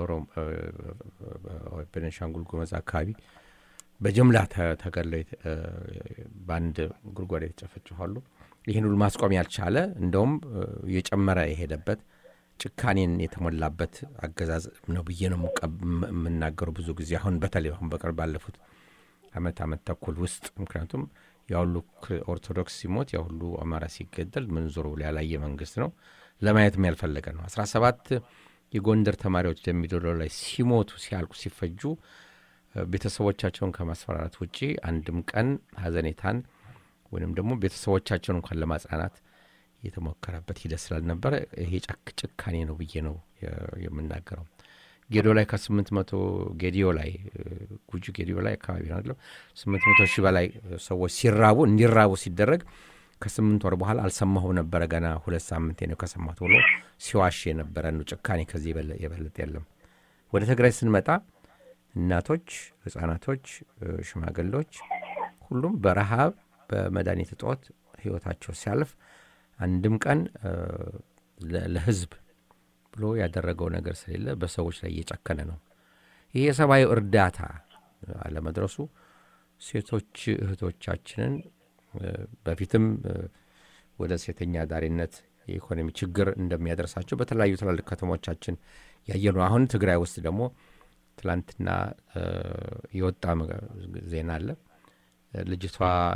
ቤኔሻንጉል ጉመዝ አካባቢ በጅምላ ተገድለው በአንድ ጉድጓድ የተጨፈጭፋሉ። ይህን ሁሉ ማስቆም ያልቻለ እንደውም እየጨመረ የሄደበት ጭካኔን የተሞላበት አገዛዝ ነው ብዬ ነው የምናገሩ ብዙ ጊዜ አሁን በተለይ አሁን በቅርብ ባለፉት አመት አመት ተኩል ውስጥ ምክንያቱም ያሁሉ ኦርቶዶክስ ሲሞት ያሁሉ አማራ ሲገደል ምን ዞሮ ብሎ ያላየ መንግስት ነው ለማየትም ያልፈለገ ነው። አስራ ሰባት የጎንደር ተማሪዎች ደሚዶሎ ላይ ሲሞቱ ሲያልቁ ሲፈጁ ቤተሰቦቻቸውን ከማስፈራራት ውጪ አንድም ቀን ሀዘኔታን ወይም ደግሞ ቤተሰቦቻቸውን እንኳን ለማጽናናት የተሞከረበት ሂደት ስላልነበረ ይሄ ጭካኔ ነው ብዬ ነው የምናገረው። ጌዶ ላይ ከስምንት መቶ ጌዲዮ ላይ ጉጂ ጌዲዮ ላይ አካባቢ ነው ስምንት መቶ ሺህ በላይ ሰዎች ሲራቡ እንዲራቡ ሲደረግ ከስምንት ወር በኋላ አልሰማሁም ነበረ ገና ሁለት ሳምንቴ ነው ከሰማት ብሎ ሲዋሽ የነበረ ነው። ጭካኔ ከዚህ የበለጠ የለም። ወደ ትግራይ ስንመጣ እናቶች፣ ህጻናቶች፣ ሽማግሌዎች ሁሉም በረሃብ በመድኃኒት እጦት ህይወታቸው ሲያልፍ አንድም ቀን ለህዝብ ብሎ ያደረገው ነገር ስለሌለ በሰዎች ላይ እየጨከነ ነው። ይህ የሰብአዊ እርዳታ አለመድረሱ ሴቶች እህቶቻችንን በፊትም ወደ ሴተኛ ዳሪነት የኢኮኖሚ ችግር እንደሚያደርሳቸው በተለያዩ ትላልቅ ከተሞቻችን ያየ ነው። አሁን ትግራይ ውስጥ ደግሞ ትላንትና የወጣ ዜና አለ። ልጅቷ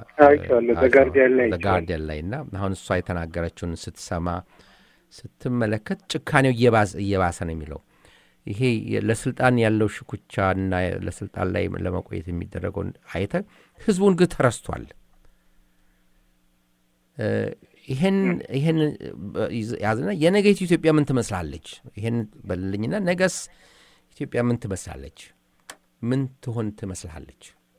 ጋርዲያን ላይ እና አሁን እሷ የተናገረችውን ስትሰማ ስትመለከት ጭካኔው እየባሰ ነው የሚለው ይሄ ለስልጣን ያለው ሽኩቻ እና ለስልጣን ላይ ለመቆየት የሚደረገውን አይተ ህዝቡን ግን ተረስቷል። ይሄን ይሄን ያዝና የነገይቱ ኢትዮጵያ ምን ትመስላለች? ይሄን በልልኝና ነገስ ኢትዮጵያ ምን ትመስላለች? ምን ትሆን ትመስላለች?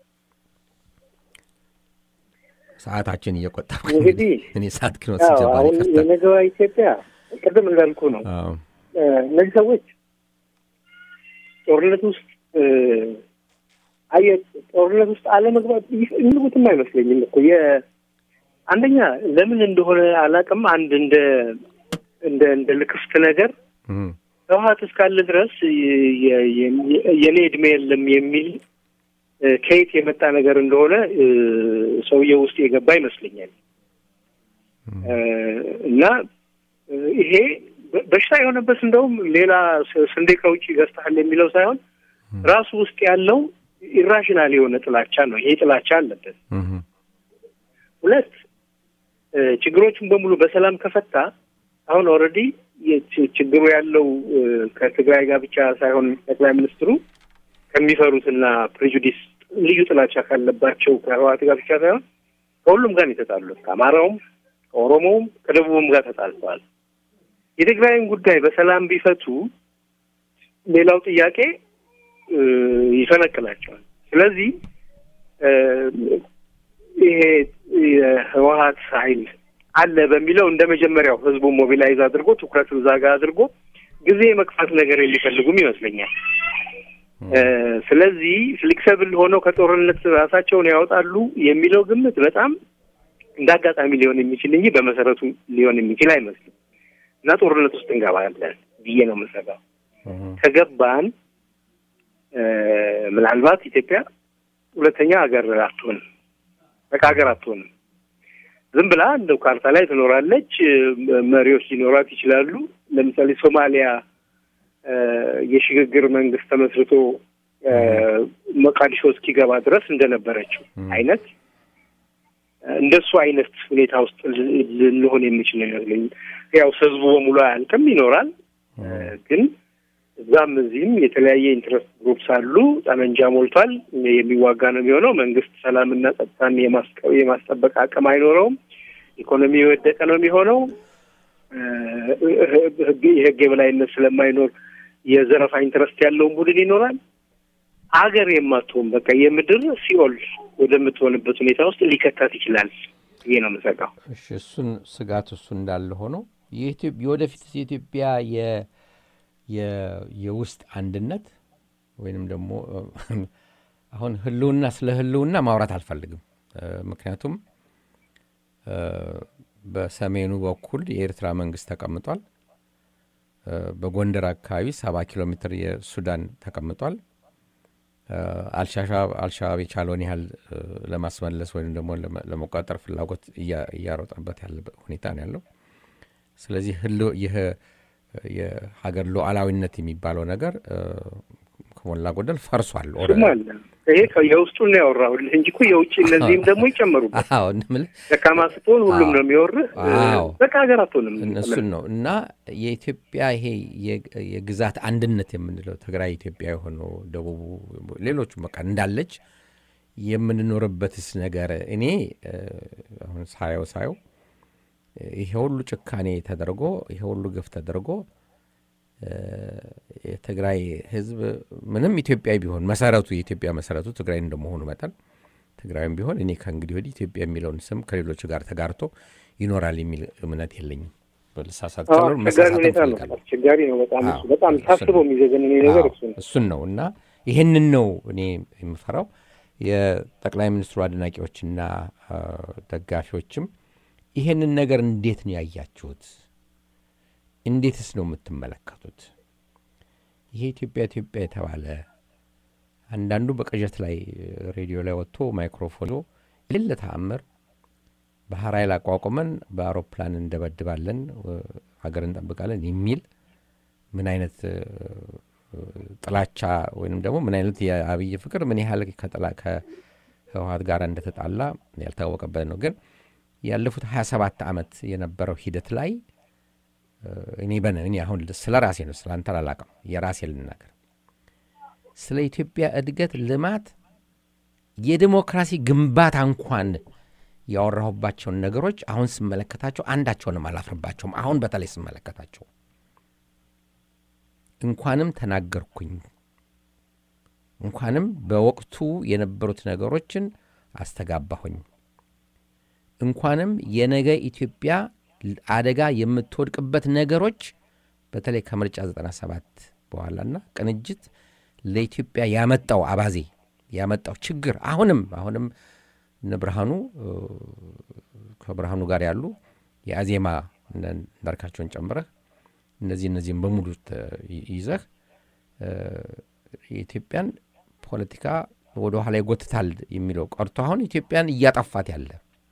ሰዓታችን እየቆጠብ እንግዲህ እኔ ሰዓት ክኖት ሲጀባል አሁን የነገዋ ኢትዮጵያ ቅድም እንዳልኩ ነው። እነዚህ ሰዎች ጦርነት ውስጥ አየ ጦርነት ውስጥ አለመግባት የሚሉትም አይመስለኝም እኮ አንደኛ ለምን እንደሆነ አላውቅም። አንድ እንደ እንደ እንደ ልክፍት ነገር ህወሓት እስካለ ድረስ የኔ እድሜ የለም የሚል ከየት የመጣ ነገር እንደሆነ ሰውየው ውስጥ የገባ ይመስለኛል። እና ይሄ በሽታ የሆነበት እንደውም ሌላ ስንዴ ከውጭ ገዝተሃል የሚለው ሳይሆን ራሱ ውስጥ ያለው ኢራሽናል የሆነ ጥላቻ ነው። ይሄ ጥላቻ አለበት። ሁለት ችግሮቹን በሙሉ በሰላም ከፈታ አሁን ኦልሬዲ ችግሩ ያለው ከትግራይ ጋር ብቻ ሳይሆን ጠቅላይ ሚኒስትሩ ከሚፈሩትና ፕሬጁዲስ ልዩ ጥላቻ ካለባቸው ከህወሓት ጋር ብቻ ሳይሆን ከሁሉም ጋር የተጣሉት ከአማራውም፣ ከኦሮሞውም፣ ከደቡብም ጋር ተጣልተዋል። የትግራይን ጉዳይ በሰላም ቢፈቱ ሌላው ጥያቄ ይፈነቅላቸዋል። ስለዚህ ይሄ የህወሓት ኃይል አለ በሚለው እንደ መጀመሪያው ህዝቡ ሞቢላይዝ አድርጎ ትኩረት እዛ ጋር አድርጎ ጊዜ የመግፋት ነገር የሚፈልጉም ይመስለኛል። ስለዚህ ፍሌክሰብል ሆነው ከጦርነት ራሳቸውን ያወጣሉ የሚለው ግምት በጣም እንደ አጋጣሚ ሊሆን የሚችል እንጂ በመሰረቱ ሊሆን የሚችል አይመስልም እና ጦርነት ውስጥ እንገባለን ብዬ ነው የምሰጋው። ከገባን ምናልባት ኢትዮጵያ ሁለተኛ ሀገር አትሆንም፣ በቃ ሀገር አትሆንም። ዝም ብላ እንደው ካርታ ላይ ትኖራለች። መሪዎች ሊኖራት ይችላሉ። ለምሳሌ ሶማሊያ የሽግግር መንግስት ተመስርቶ ሞቃዲሾ እስኪገባ ድረስ እንደነበረችው አይነት እንደሱ አይነት ሁኔታ ውስጥ ልንሆን የሚችል ይመስለኝ። ያው ህዝቡ በሙሉ አያልቅም፣ ይኖራል። ግን እዛም እዚህም የተለያየ ኢንትረስት ግሩፕስ አሉ። ጠመንጃ ሞልቷል። የሚዋጋ ነው የሚሆነው። መንግስት ሰላምና ጸጥታን የማስጠበቅ አቅም አይኖረውም። ኢኮኖሚ የወደቀ ነው የሚሆነው። የህግ የበላይነት ስለማይኖር የዘረፋ ኢንትረስት ያለውን ቡድን ይኖራል። አገር የማትሆን በቃ የምድር ሲኦል ወደምትሆንበት ሁኔታ ውስጥ ሊከታት ይችላል ብዬ ነው የምሰጋው። እሺ፣ እሱን ስጋት እሱ እንዳለ ሆኖ የወደፊት የኢትዮጵያ የውስጥ አንድነት ወይንም ደግሞ አሁን ህልውና ስለ ህልውና ማውራት አልፈልግም። ምክንያቱም በሰሜኑ በኩል የኤርትራ መንግስት ተቀምጧል። በጎንደር አካባቢ ሰባ ኪሎ ሜትር የሱዳን ተቀምጧል። አልሻባብ የቻለውን ያህል ለማስመለስ ወይም ደግሞ ለመቆጣጠር ፍላጎት እያሮጠበት ያለ ሁኔታ ነው ያለው። ስለዚህ ይህ የሀገር ሉዓላዊነት የሚባለው ነገር ከሞላ ጎደል ፈርሷል። ይሄ የውስጡን ነው ያወራሁልህ እንጂ እኮ የውጭ እነዚህም ደግሞ ይጨመሩበት። ደካማ ስትሆን ሁሉም ነው የሚወርህ። በቃ ሀገር አትሆንም። እሱን ነው እና የኢትዮጵያ ይሄ የግዛት አንድነት የምንለው ትግራይ ኢትዮጵያ የሆነው ደቡቡ፣ ሌሎቹም በቃ እንዳለች የምንኖርበትስ ነገር እኔ አሁን ሳየው ሳየው ይሄ ሁሉ ጭካኔ ተደርጎ ይሄ ሁሉ ግፍ ተደርጎ የትግራይ ሕዝብ ምንም ኢትዮጵያዊ ቢሆን መሰረቱ የኢትዮጵያ መሰረቱ ትግራይ እንደመሆኑ መጠን ትግራይም ቢሆን እኔ ከእንግዲህ ወዲህ ኢትዮጵያ የሚለውን ስም ከሌሎቹ ጋር ተጋርቶ ይኖራል የሚል እምነት የለኝም። ልሳሳት አስቸጋሪ ነው በጣም እሱ በጣም ታስቦ የሚዘገንን ነገር እሱ ነው እሱን ነው እና ይህንን ነው እኔ የምፈራው። የጠቅላይ ሚኒስትሩ አድናቂዎችና ደጋፊዎችም ይሄንን ነገር እንዴት ነው ያያችሁት? እንዴትስ ነው የምትመለከቱት? ይሄ ኢትዮጵያ ኢትዮጵያ የተባለ አንዳንዱ በቅዠት ላይ ሬዲዮ ላይ ወጥቶ ማይክሮፎን የሌለ ተአምር ባህር ኃይል አቋቁመን በአውሮፕላን እንደበድባለን፣ ሀገር እንጠብቃለን የሚል ምን አይነት ጥላቻ ወይም ደግሞ ምን አይነት የአብይ ፍቅር ምን ያህል ከህወሀት ጋር እንደተጣላ ያልታወቀበት ነው። ግን ያለፉት 27 ዓመት የነበረው ሂደት ላይ እኔ በነ እኔ አሁን ስለ ራሴ ነው ስለ አንተ አላውቅም፣ የራሴ ልናገር። ስለ ኢትዮጵያ እድገት፣ ልማት፣ የዲሞክራሲ ግንባታ እንኳን ያወራሁባቸውን ነገሮች አሁን ስመለከታቸው አንዳቸውንም አላፍርባቸውም። አሁን በተለይ ስመለከታቸው እንኳንም ተናገርኩኝ፣ እንኳንም በወቅቱ የነበሩት ነገሮችን አስተጋባሁኝ፣ እንኳንም የነገ ኢትዮጵያ አደጋ የምትወድቅበት ነገሮች በተለይ ከምርጫ 97 በኋላና ቅንጅት ለኢትዮጵያ ያመጣው አባዜ ያመጣው ችግር አሁንም አሁንም እነ ብርሃኑ ከብርሃኑ ጋር ያሉ የአዜማ እንዳርካቸውን ጨምረህ እነዚህ እነዚህም በሙሉ ይዘህ የኢትዮጵያን ፖለቲካ ወደ ኋላ ይጎትታል የሚለው ቀርቶ አሁን ኢትዮጵያን እያጠፋት ያለ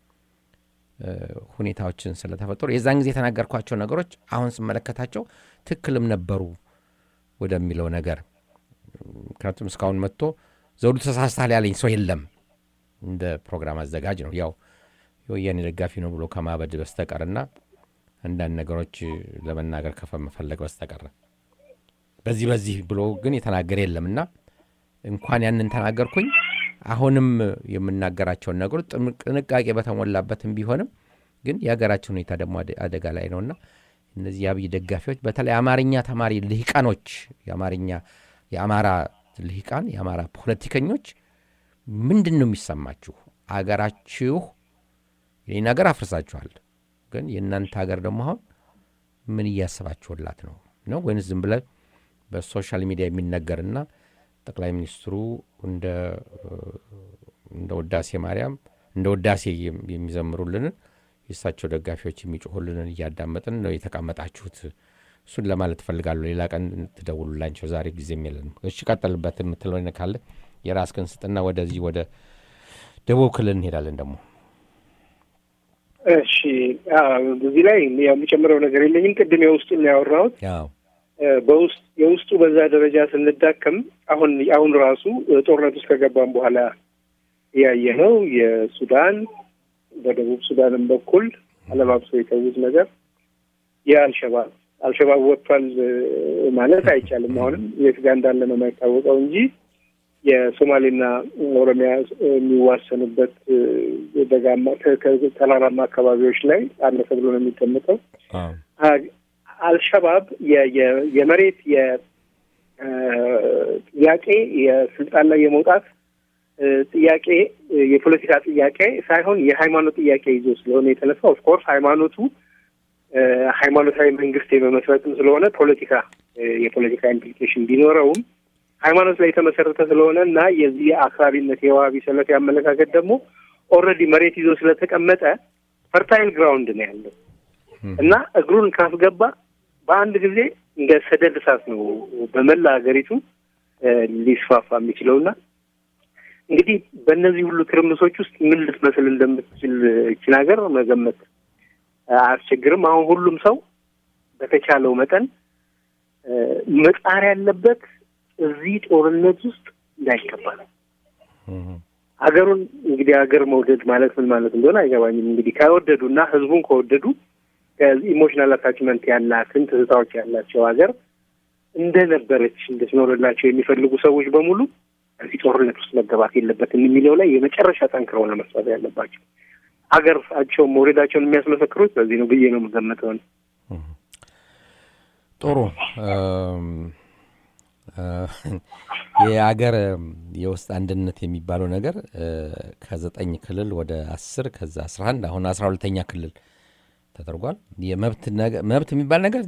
ሁኔታዎችን ስለተፈጠሩ የዛን ጊዜ የተናገርኳቸው ነገሮች አሁን ስመለከታቸው ትክክልም ነበሩ ወደሚለው ነገር ምክንያቱም እስካሁን መጥቶ ዘውዱ ተሳስተሃል ያለኝ ሰው የለም። እንደ ፕሮግራም አዘጋጅ ነው ያው የወያኔ ደጋፊ ነው ብሎ ከማበድ በስተቀርና አንዳንድ ነገሮች ለመናገር ከመፈለግ በስተቀር በዚህ በዚህ ብሎ ግን የተናገረ የለምና እንኳን ያንን ተናገርኩኝ። አሁንም የምናገራቸውን ነገሮች ጥንቃቄ በተሞላበትም ቢሆንም ግን የሀገራችን ሁኔታ ደግሞ አደጋ ላይ ነውና እነዚህ የአብይ ደጋፊዎች በተለይ አማርኛ ተማሪ ልሂቃኖች የአማርኛ የአማራ ልሂቃን የአማራ ፖለቲከኞች ምንድን ነው የሚሰማችሁ? አገራችሁ ይህን ሀገር አፍርሳችኋል፣ ግን የእናንተ ሀገር ደግሞ አሁን ምን እያሰባችሁላት ነው ነው ወይንስ ዝም ብለ በሶሻል ሚዲያ የሚነገርና ጠቅላይ ሚኒስትሩ እንደ ውዳሴ ማርያም እንደ ውዳሴ የሚዘምሩልንን የእሳቸው ደጋፊዎች የሚጮሁልንን እያዳመጥን ነው የተቀመጣችሁት? እሱን ለማለት እፈልጋለሁ። ሌላ ቀን ትደውሉላቸው። ዛሬ ጊዜም የለንም። እሺ፣ ቀጠልበት የምትለው ካለ የራስህን ስጥና ወደዚህ ወደ ደቡብ ክልል እንሄዳለን ደግሞ እሺ እዚህ ላይ የሚጨምረው ነገር የለኝም። ቅድም የውስጡን ነው ያወራሁት። በውስጥ የውስጡ በዛ ደረጃ ስንዳከም አሁን አሁን ራሱ ጦርነት ውስጥ ከገባም በኋላ ያየ ነው የሱዳን በደቡብ ሱዳንም በኩል አለባብሶ የተዉት ነገር የአልሸባብ አልሸባብ ወጥቷል ማለት አይቻልም። አሁንም የት ጋር እንዳለ ነው የማይታወቀው እንጂ የሶማሌና ኦሮሚያ የሚዋሰኑበት ደጋማ ተራራማ አካባቢዎች ላይ አለ ተብሎ ነው የሚገመጠው። አልሸባብ የመሬት የጥያቄ የስልጣን ላይ የመውጣት ጥያቄ የፖለቲካ ጥያቄ ሳይሆን የሃይማኖት ጥያቄ ይዞ ስለሆነ የተነሳ ኦፍኮርስ ሃይማኖቱ ሃይማኖታዊ መንግስት የመመስረትም ስለሆነ ፖለቲካ የፖለቲካ ኢምፕሊኬሽን ቢኖረውም ሃይማኖት ላይ የተመሰረተ ስለሆነ እና የዚህ አክራሪነት የዋሃቢ ሰለፊ አመለካከት ደግሞ ኦልሬዲ መሬት ይዞ ስለተቀመጠ ፈርታይል ግራውንድ ነው ያለው እና እግሩን ካስገባ በአንድ ጊዜ እንደ ሰደድ እሳት ነው በመላ ሀገሪቱ ሊስፋፋ የሚችለውና እንግዲህ በእነዚህ ሁሉ ትርምሶች ውስጥ ምን ልትመስል እንደምትችል ይችን ሀገር መገመት አያስቸግርም። አሁን ሁሉም ሰው በተቻለው መጠን መጣር ያለበት እዚህ ጦርነት ውስጥ እንዳይገባ ነው። ሀገሩን እንግዲህ ሀገር መውደድ ማለት ምን ማለት እንደሆነ አይገባኝም። እንግዲህ ከወደዱ እና ህዝቡን ከወደዱ ኢሞሽናል አታችመንት ያላትን ትዝታዎች ያላቸው ሀገር እንደነበረች እንድትኖርላቸው የሚፈልጉ ሰዎች በሙሉ እዚህ ጦርነት ውስጥ መገባት የለበትም የሚለው ላይ የመጨረሻ ጠንክረው ነው መስራት ያለባቸው። ሀገራቸውን መውደዳቸውን የሚያስመሰክሩት በዚህ ነው ብዬ ነው የምገምተው። ጥሩ የአገር የውስጥ አንድነት የሚባለው ነገር ከዘጠኝ ክልል ወደ አስር ከዛ አስራ አንድ አሁን አስራ ሁለተኛ ክልል ተደርጓል። መብት የሚባል ነገር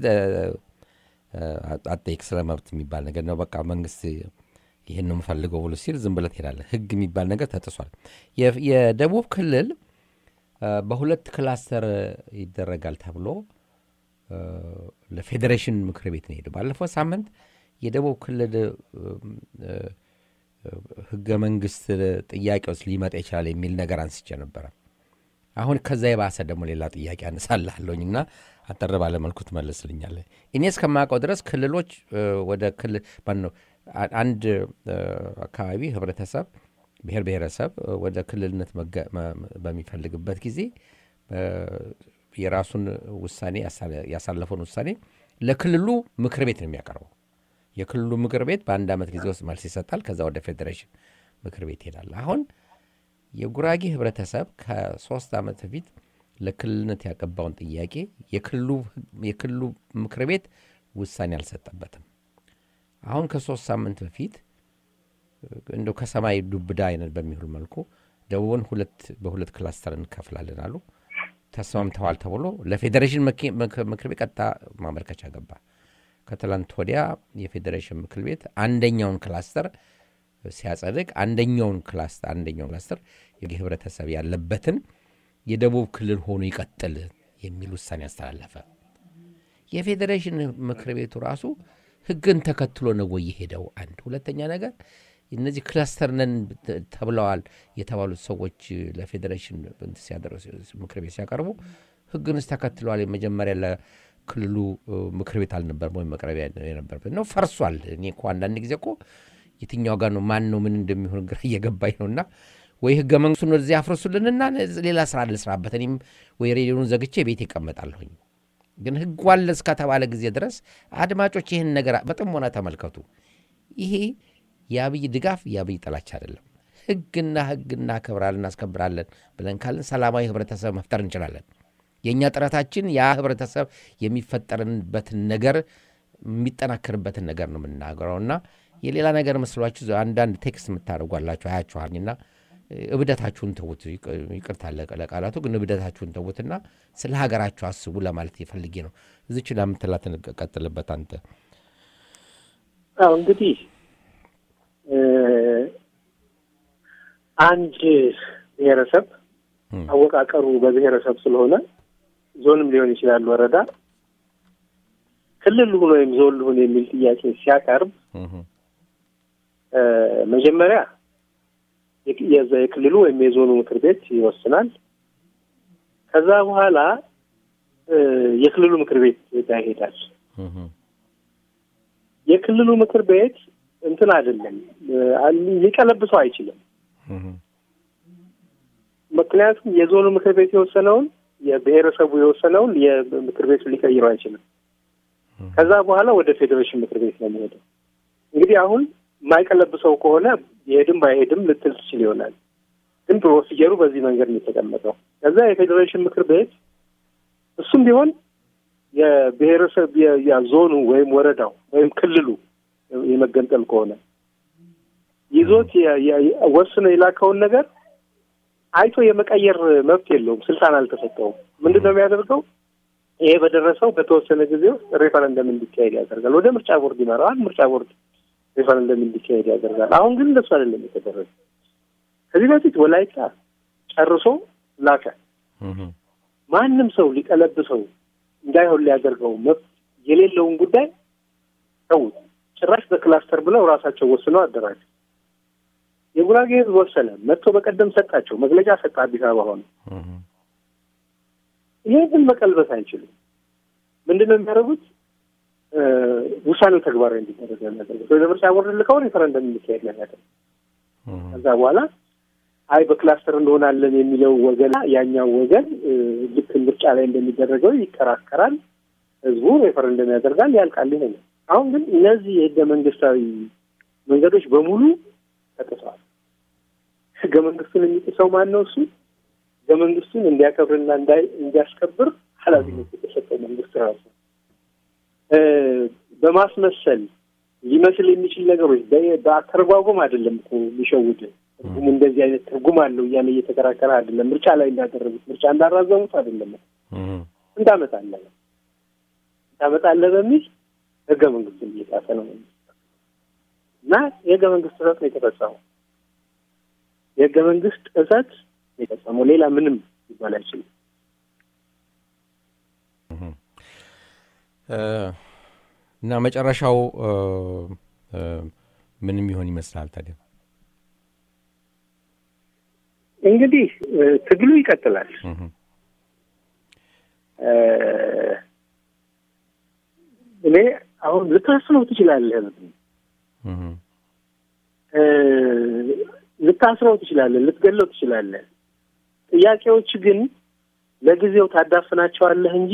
አጠይቅ ስለ መብት የሚባል ነገር ነው። በቃ መንግስት ይህን ነው የምፈልገው ብሎ ሲል ዝም ብለህ ትሄዳለህ። ህግ የሚባል ነገር ተጥሷል። የደቡብ ክልል በሁለት ክላስተር ይደረጋል ተብሎ ለፌዴሬሽን ምክር ቤት ነው ሄደው ባለፈው ሳምንት የደቡብ ክልል ህገ መንግስት ጥያቄ ውስጥ ሊመጣ ይችላል የሚል ነገር አንስቼ ነበረ። አሁን ከዛ የባሰ ደግሞ ሌላ ጥያቄ አነሳልሃለሁኝ እና አጠር ባለ መልኩ ትመልስልኛለህ። እኔ እስከማውቀው ድረስ ክልሎች ወደ ክልል ማነው አንድ አካባቢ ህብረተሰብ ብሔር ብሔረሰብ ወደ ክልልነት በሚፈልግበት ጊዜ የራሱን ውሳኔ ያሳለፈውን ውሳኔ ለክልሉ ምክር ቤት ነው የሚያቀርበው። የክልሉ ምክር ቤት በአንድ ዓመት ጊዜ ውስጥ መልስ ይሰጣል። ከዛ ወደ ፌዴሬሽን ምክር ቤት ይሄዳል። አሁን የጉራጌ ህብረተሰብ ከሶስት ዓመት በፊት ለክልልነት ያቀባውን ጥያቄ የክልሉ ምክር ቤት ውሳኔ አልሰጠበትም። አሁን ከሶስት ሳምንት በፊት እንደው ከሰማይ ዱብዳ አይነት በሚሆን መልኩ ደቡብን ሁለት በሁለት ክላስተር እንከፍላለን አሉ። ተስማምተዋል ተብሎ ለፌዴሬሽን ምክር ቤት ቀጥታ ማመልከቻ ገባ። ከትላንት ወዲያ የፌዴሬሽን ምክር ቤት አንደኛውን ክላስተር ሲያጸድቅ አንደኛውን ክላስተር አንደኛውን ክላስተር ህብረተሰብ ያለበትን የደቡብ ክልል ሆኖ ይቀጥል የሚል ውሳኔ አስተላለፈ። የፌዴሬሽን ምክር ቤቱ ራሱ ህግን ተከትሎ ነው ወይ የሄደው? አንድ ሁለተኛ ነገር እነዚህ ክላስተር ነን ተብለዋል የተባሉት ሰዎች ለፌዴሬሽን ምክር ቤት ሲያቀርቡ ህግንስ ተከትለዋል? የመጀመሪያ ለክልሉ ምክር ቤት አልነበርም ወይም መቅረቢያ የነበረበት ነው። ፈርሷል። እኔ እኮ አንዳንድ ጊዜ እኮ የትኛው ጋር ነው ማን ነው ምን እንደሚሆን ግራ እየገባኝ ነው። እና ወይ ህገ መንግስቱን ወደዚህ አፍርሱልንና ሌላ ስራ ልስራበት፣ እኔም ወይ ሬዲዮን ዘግቼ ቤት ይቀመጣለሁኝ። ግን ህጉ አለ እስከተባለ ጊዜ ድረስ አድማጮች ይህን ነገር በጥሞና ተመልከቱ። ይሄ የአብይ ድጋፍ የአብይ ጥላቻ አይደለም። ህግና ህግ እናከብራለን እናስከብራለን ብለን ካለን ሰላማዊ ህብረተሰብ መፍጠር እንችላለን። የእኛ ጥረታችን ያ ህብረተሰብ የሚፈጠርበትን ነገር የሚጠናከርበትን ነገር ነው የምናገረው እና የሌላ ነገር መስሏችሁ አንዳንድ ቴክስት የምታደርጓላችሁ አያችኋልና እብደታችሁን ተዉት። ይቅርታ ለቃላቱ ግን እብደታችሁን ተዉትና ስለ ሀገራችሁ አስቡ ለማለት የፈልጌ ነው። እዚች ለምትላትን ቀጥልበት አንተ። አዎ እንግዲህ አንድ ብሔረሰብ አወቃቀሩ በብሔረሰብ ስለሆነ ዞንም ሊሆን ይችላል ወረዳ ክልል ልሁን ወይም ዞን ልሁን የሚል ጥያቄ ሲያቀርብ መጀመሪያ የክልሉ ወይም የዞኑ ምክር ቤት ይወስናል። ከዛ በኋላ የክልሉ ምክር ቤት ጋር ይሄዳል። የክልሉ ምክር ቤት እንትን አይደለም ሊቀለብሰው አይችልም። ምክንያቱም የዞኑ ምክር ቤት የወሰነውን የብሔረሰቡ የወሰነውን የምክር ቤቱ ሊቀይረው አይችልም። ከዛ በኋላ ወደ ፌዴሬሽን ምክር ቤት ነው የሚሄደው። እንግዲህ አሁን የማይቀለብሰው ከሆነ የሄድም ባይሄድም ልትል ትችል ይሆናል። ግን ፕሮሲጀሩ በዚህ መንገድ ነው የተቀመጠው። ከዛ የፌዴሬሽን ምክር ቤት እሱም ቢሆን የብሔረሰብ ዞኑ ወይም ወረዳው ወይም ክልሉ የመገንጠል ከሆነ ይዞት ወስኖ የላከውን ነገር አይቶ የመቀየር መብት የለውም፣ ስልጣን አልተሰጠውም። ምንድን ነው የሚያደርገው? ይሄ በደረሰው በተወሰነ ጊዜ ውስጥ ሬፈረንደም እንዲካሄድ ያደርጋል። ወደ ምርጫ ቦርድ ይመራዋል። ምርጫ ቦርድ ሬፈረንደም እንዲካሄድ ያደርጋል። አሁን ግን እንደሱ አይደለም የተደረገ። ከዚህ በፊት ወላይታ ጨርሶ ላከ። ማንም ሰው ሊቀለብሰው እንዳይሆን ሊያደርገው መብት የሌለውን ጉዳይ ተዉት። ጭራሽ በክላስተር ብለው ራሳቸው ወስነው አደራጁ። የጉራጌ ሕዝብ ወሰነ። መጥቶ በቀደም ሰጣቸው መግለጫ ሰጠ። አዲስ አበባ ሆነ። ይሄ ግን መቀልበስ አይችሉም። ምንድን ነው የሚያደርጉት? ውሳኔው ተግባራዊ እንዲደረግ የሚያደርጉት ወደ ምርጫ ቦርድ ልከው ሬፈረንደም እንዲካሄድ ነው የሚያደርጉት። ከዛ በኋላ አይ በክላስተር እንሆናለን የሚለው ወገን ያኛው ወገን ልክ ምርጫ ላይ እንደሚደረገው ይከራከራል። ህዝቡ ሬፈረንደም ያደርጋል፣ ያልቃል። ይሄ ነው። አሁን ግን እነዚህ የህገ መንግስታዊ መንገዶች በሙሉ ተጥሰዋል። ህገ መንግስቱን የሚጥሰው ማን ነው? እሱ ህገ መንግስቱን እንዲያከብርና እንዲያስከብር ኃላፊነት የተሰጠው መንግስት ራሱ በማስመሰል ሊመስል የሚችል ነገሮች በአተረጓጎም አይደለም እኮ የሚሸውድ ትርጉም እንደዚህ አይነት ትርጉም አለው እያለ እየተከራከረ አይደለም። ምርጫ ላይ እንዳደረጉት ምርጫ እንዳራዘሙት አይደለም። እንዳመጣለህ እንዳመጣለህ በሚል ህገ መንግስቱን እየጣሰ ነው እና የህገ መንግስት ጥሰት ነው የተፈጸመው። የህገ መንግስት ጥሰት የፈጸመው ሌላ ምንም ሊባል አይችልም። እና መጨረሻው ምንም ይሆን ይመስላል ታዲያ? እንግዲህ ትግሉ ይቀጥላል። እኔ አሁን ልታስረው ትችላለህ፣ ልታስረው ትችላለህ፣ ልትገለው ትችላለህ። ጥያቄዎች ግን ለጊዜው ታዳፍናቸዋለህ እንጂ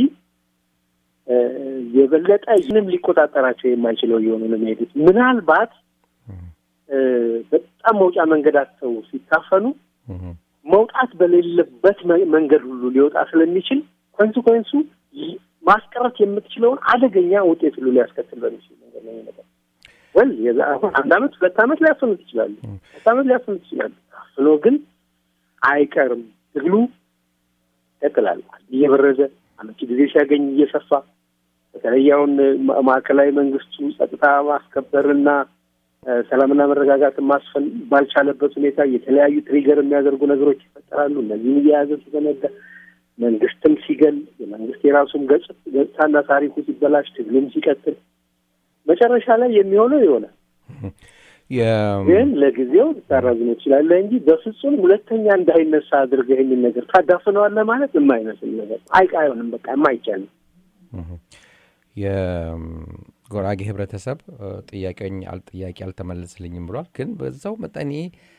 የበለጠ ምንም ሊቆጣጠራቸው የማይችለው እየሆኑ ነው የሚሄዱት። ምናልባት በጣም መውጫ መንገድ አጥተው ሲታፈኑ መውጣት በሌለበት መንገድ ሁሉ ሊወጣ ስለሚችል ኮንሲኮንሱ ማስቀረት የምትችለውን አደገኛ ውጤት ሁሉ ሊያስከትል በሚችል መንገድ ነው የሚመጣው። ወል አሁን አንድ አመት ሁለት አመት ሊያስፈኑት ይችላሉ። ሁለት አመት ሊያስፈኑት ይችላሉ። አፍኖ ግን አይቀርም። ትግሉ ይቀጥላል። እየበረዘ አመቺ ጊዜ ሲያገኝ እየሰፋ በተለይ አሁን ማዕከላዊ መንግስቱ ጸጥታ ማስከበርና ሰላምና መረጋጋትን ማስፈን ባልቻለበት ሁኔታ የተለያዩ ትሪገር የሚያደርጉ ነገሮች ይፈጠራሉ። እነዚህም እየያዘ ሲዘነጋ መንግስትም ሲገል የመንግስት የራሱም ገጽታና ታሪኩ ሲበላሽ ትግሉም ሲቀጥል መጨረሻ ላይ የሚሆነው ይሆናል። ግን ለጊዜው ልታራዝሞ ትችላለህ እንጂ በፍጹም ሁለተኛ እንዳይነሳ አድርገህ ይህንን ነገር ታዳፍነዋለህ ማለት የማይመስል ነገር አይቅ አይሆንም። በቃ የማይቻል የጎራጌ ህብረተሰብ ጥያቄኝ ጥያቄ አልተመለስልኝም ብሏል። ግን በዛው መጠኔ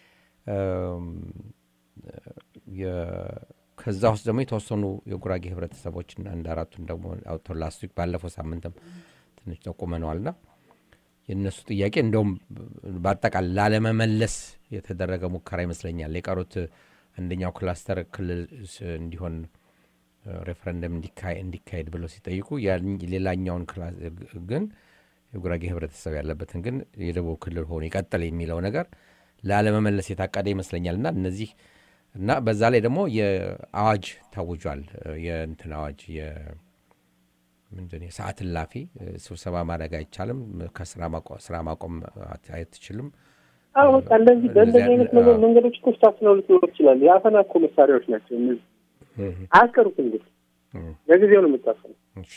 ከዛ ውስጥ ደግሞ የተወሰኑ የጉራጌ ህብረተሰቦችና አንድ አራቱን ደግሞ አውጥተው ላስት ዊክ ባለፈው ሳምንትም ትንሽ ጠቁመነዋልና የእነሱ ጥያቄ እንደውም በአጠቃላይ ላለመመለስ የተደረገ ሙከራ ይመስለኛል። የቀሩት አንደኛው ክላስተር ክልል እንዲሆን ሬፈረንደም እንዲካሄድ ብለው ሲጠይቁ ሌላኛውን ግን የጉራጌ ህብረተሰብ ያለበትን ግን የደቡብ ክልል ሆኖ ይቀጥል የሚለው ነገር ላለመመለስ የታቀደ ይመስለኛል እና እነዚህ እና በዛ ላይ ደግሞ የአዋጅ ታውጇል። የእንትን አዋጅ ምንድን የሰዓት እላፊ ስብሰባ ማድረግ አይቻልም፣ ከስራ ማቆም አትችልም። አዎ በቃ እንደዚህ በእንደዚህ አይነት መንገዶች እኮ ስታስነው ልትኖር ይችላል። የአፈና እኮ መሳሪያዎች ናቸው እነዚህ። አያስቀሩት እንግዲህ ለጊዜው ነው የምታፈነው። እሺ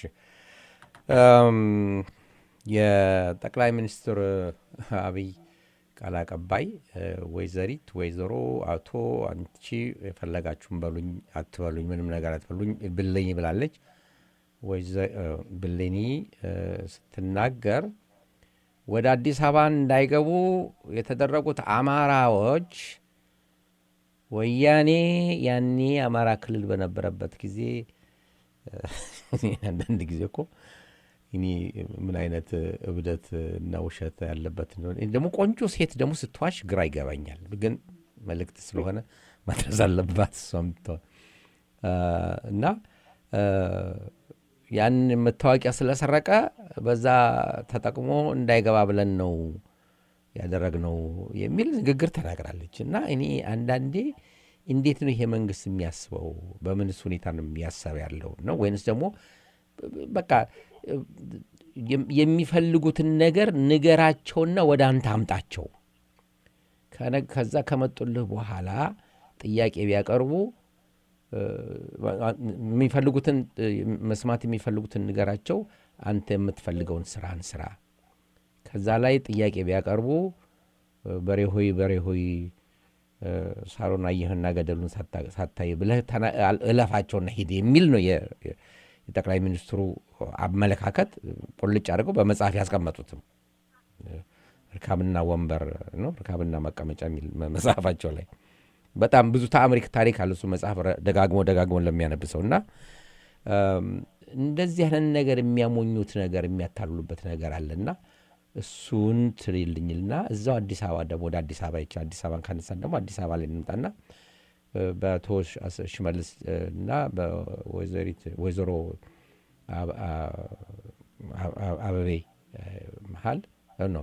የጠቅላይ ሚኒስትር አብይ ቃል አቀባይ ወይዘሪት ወይዘሮ አቶ አንቺ የፈለጋችሁን በሉኝ አትበሉኝ፣ ምንም ነገር አትበሉኝ ብለኝ ብላለች። ብሌኒ ስትናገር ወደ አዲስ አበባ እንዳይገቡ የተደረጉት አማራዎች ወያኔ ያኔ አማራ ክልል በነበረበት ጊዜ አንዳንድ ጊዜ እኮ እኔ ምን አይነት እብደት እና ውሸት ያለበት እንደሆነ ደግሞ ቆንጆ ሴት ደግሞ ስትዋሽ ግራ ይገባኛል። ግን መልእክት ስለሆነ ማድረስ አለባት እሷም እና ያን መታወቂያ ስለሰረቀ በዛ ተጠቅሞ እንዳይገባ ብለን ነው ያደረግነው የሚል ንግግር ተናግራለች። እና እኔ አንዳንዴ እንዴት ነው ይሄ መንግስት የሚያስበው? በምንስ ሁኔታ ነው የሚያሰብ ያለው ነው ወይንስ ደግሞ በቃ የሚፈልጉትን ነገር ንገራቸውና ወደ አንተ አምጣቸው። ከዛ ከመጡልህ በኋላ ጥያቄ ቢያቀርቡ የሚፈልጉትን መስማት የሚፈልጉትን ንገራቸው፣ አንተ የምትፈልገውን ስራን ስራ። ከዛ ላይ ጥያቄ ቢያቀርቡ በሬ ሆይ በሬ ሆይ ሳሮን አየህና ገደሉን ሳታይ ብለህ እለፋቸውና ሂድ የሚል ነው የጠቅላይ ሚኒስትሩ አመለካከት። ቁልጭ አድርገው በመጽሐፍ ያስቀመጡትም እርካብና ወንበር ነው እርካብና መቀመጫ የሚል መጽሐፋቸው ላይ በጣም ብዙ ተአምሪክ ታሪክ አለ። እሱ መጽሐፍ ደጋግሞ ደጋግሞ ለሚያነብሰው እና እንደዚህ አይነት ነገር የሚያሞኙት ነገር የሚያታልሉበት ነገር አለና እሱን ትልልኝልና እዛው አዲስ አበባ ደግሞ ወደ አዲስ አበባ ይቻ አዲስ አበባን ካነሳን ደግሞ አዲስ አበባ ላይ እንምጣና በአቶ ሽመልስ እና በወይዘሪት ወይዘሮ አበቤ መሀል ነው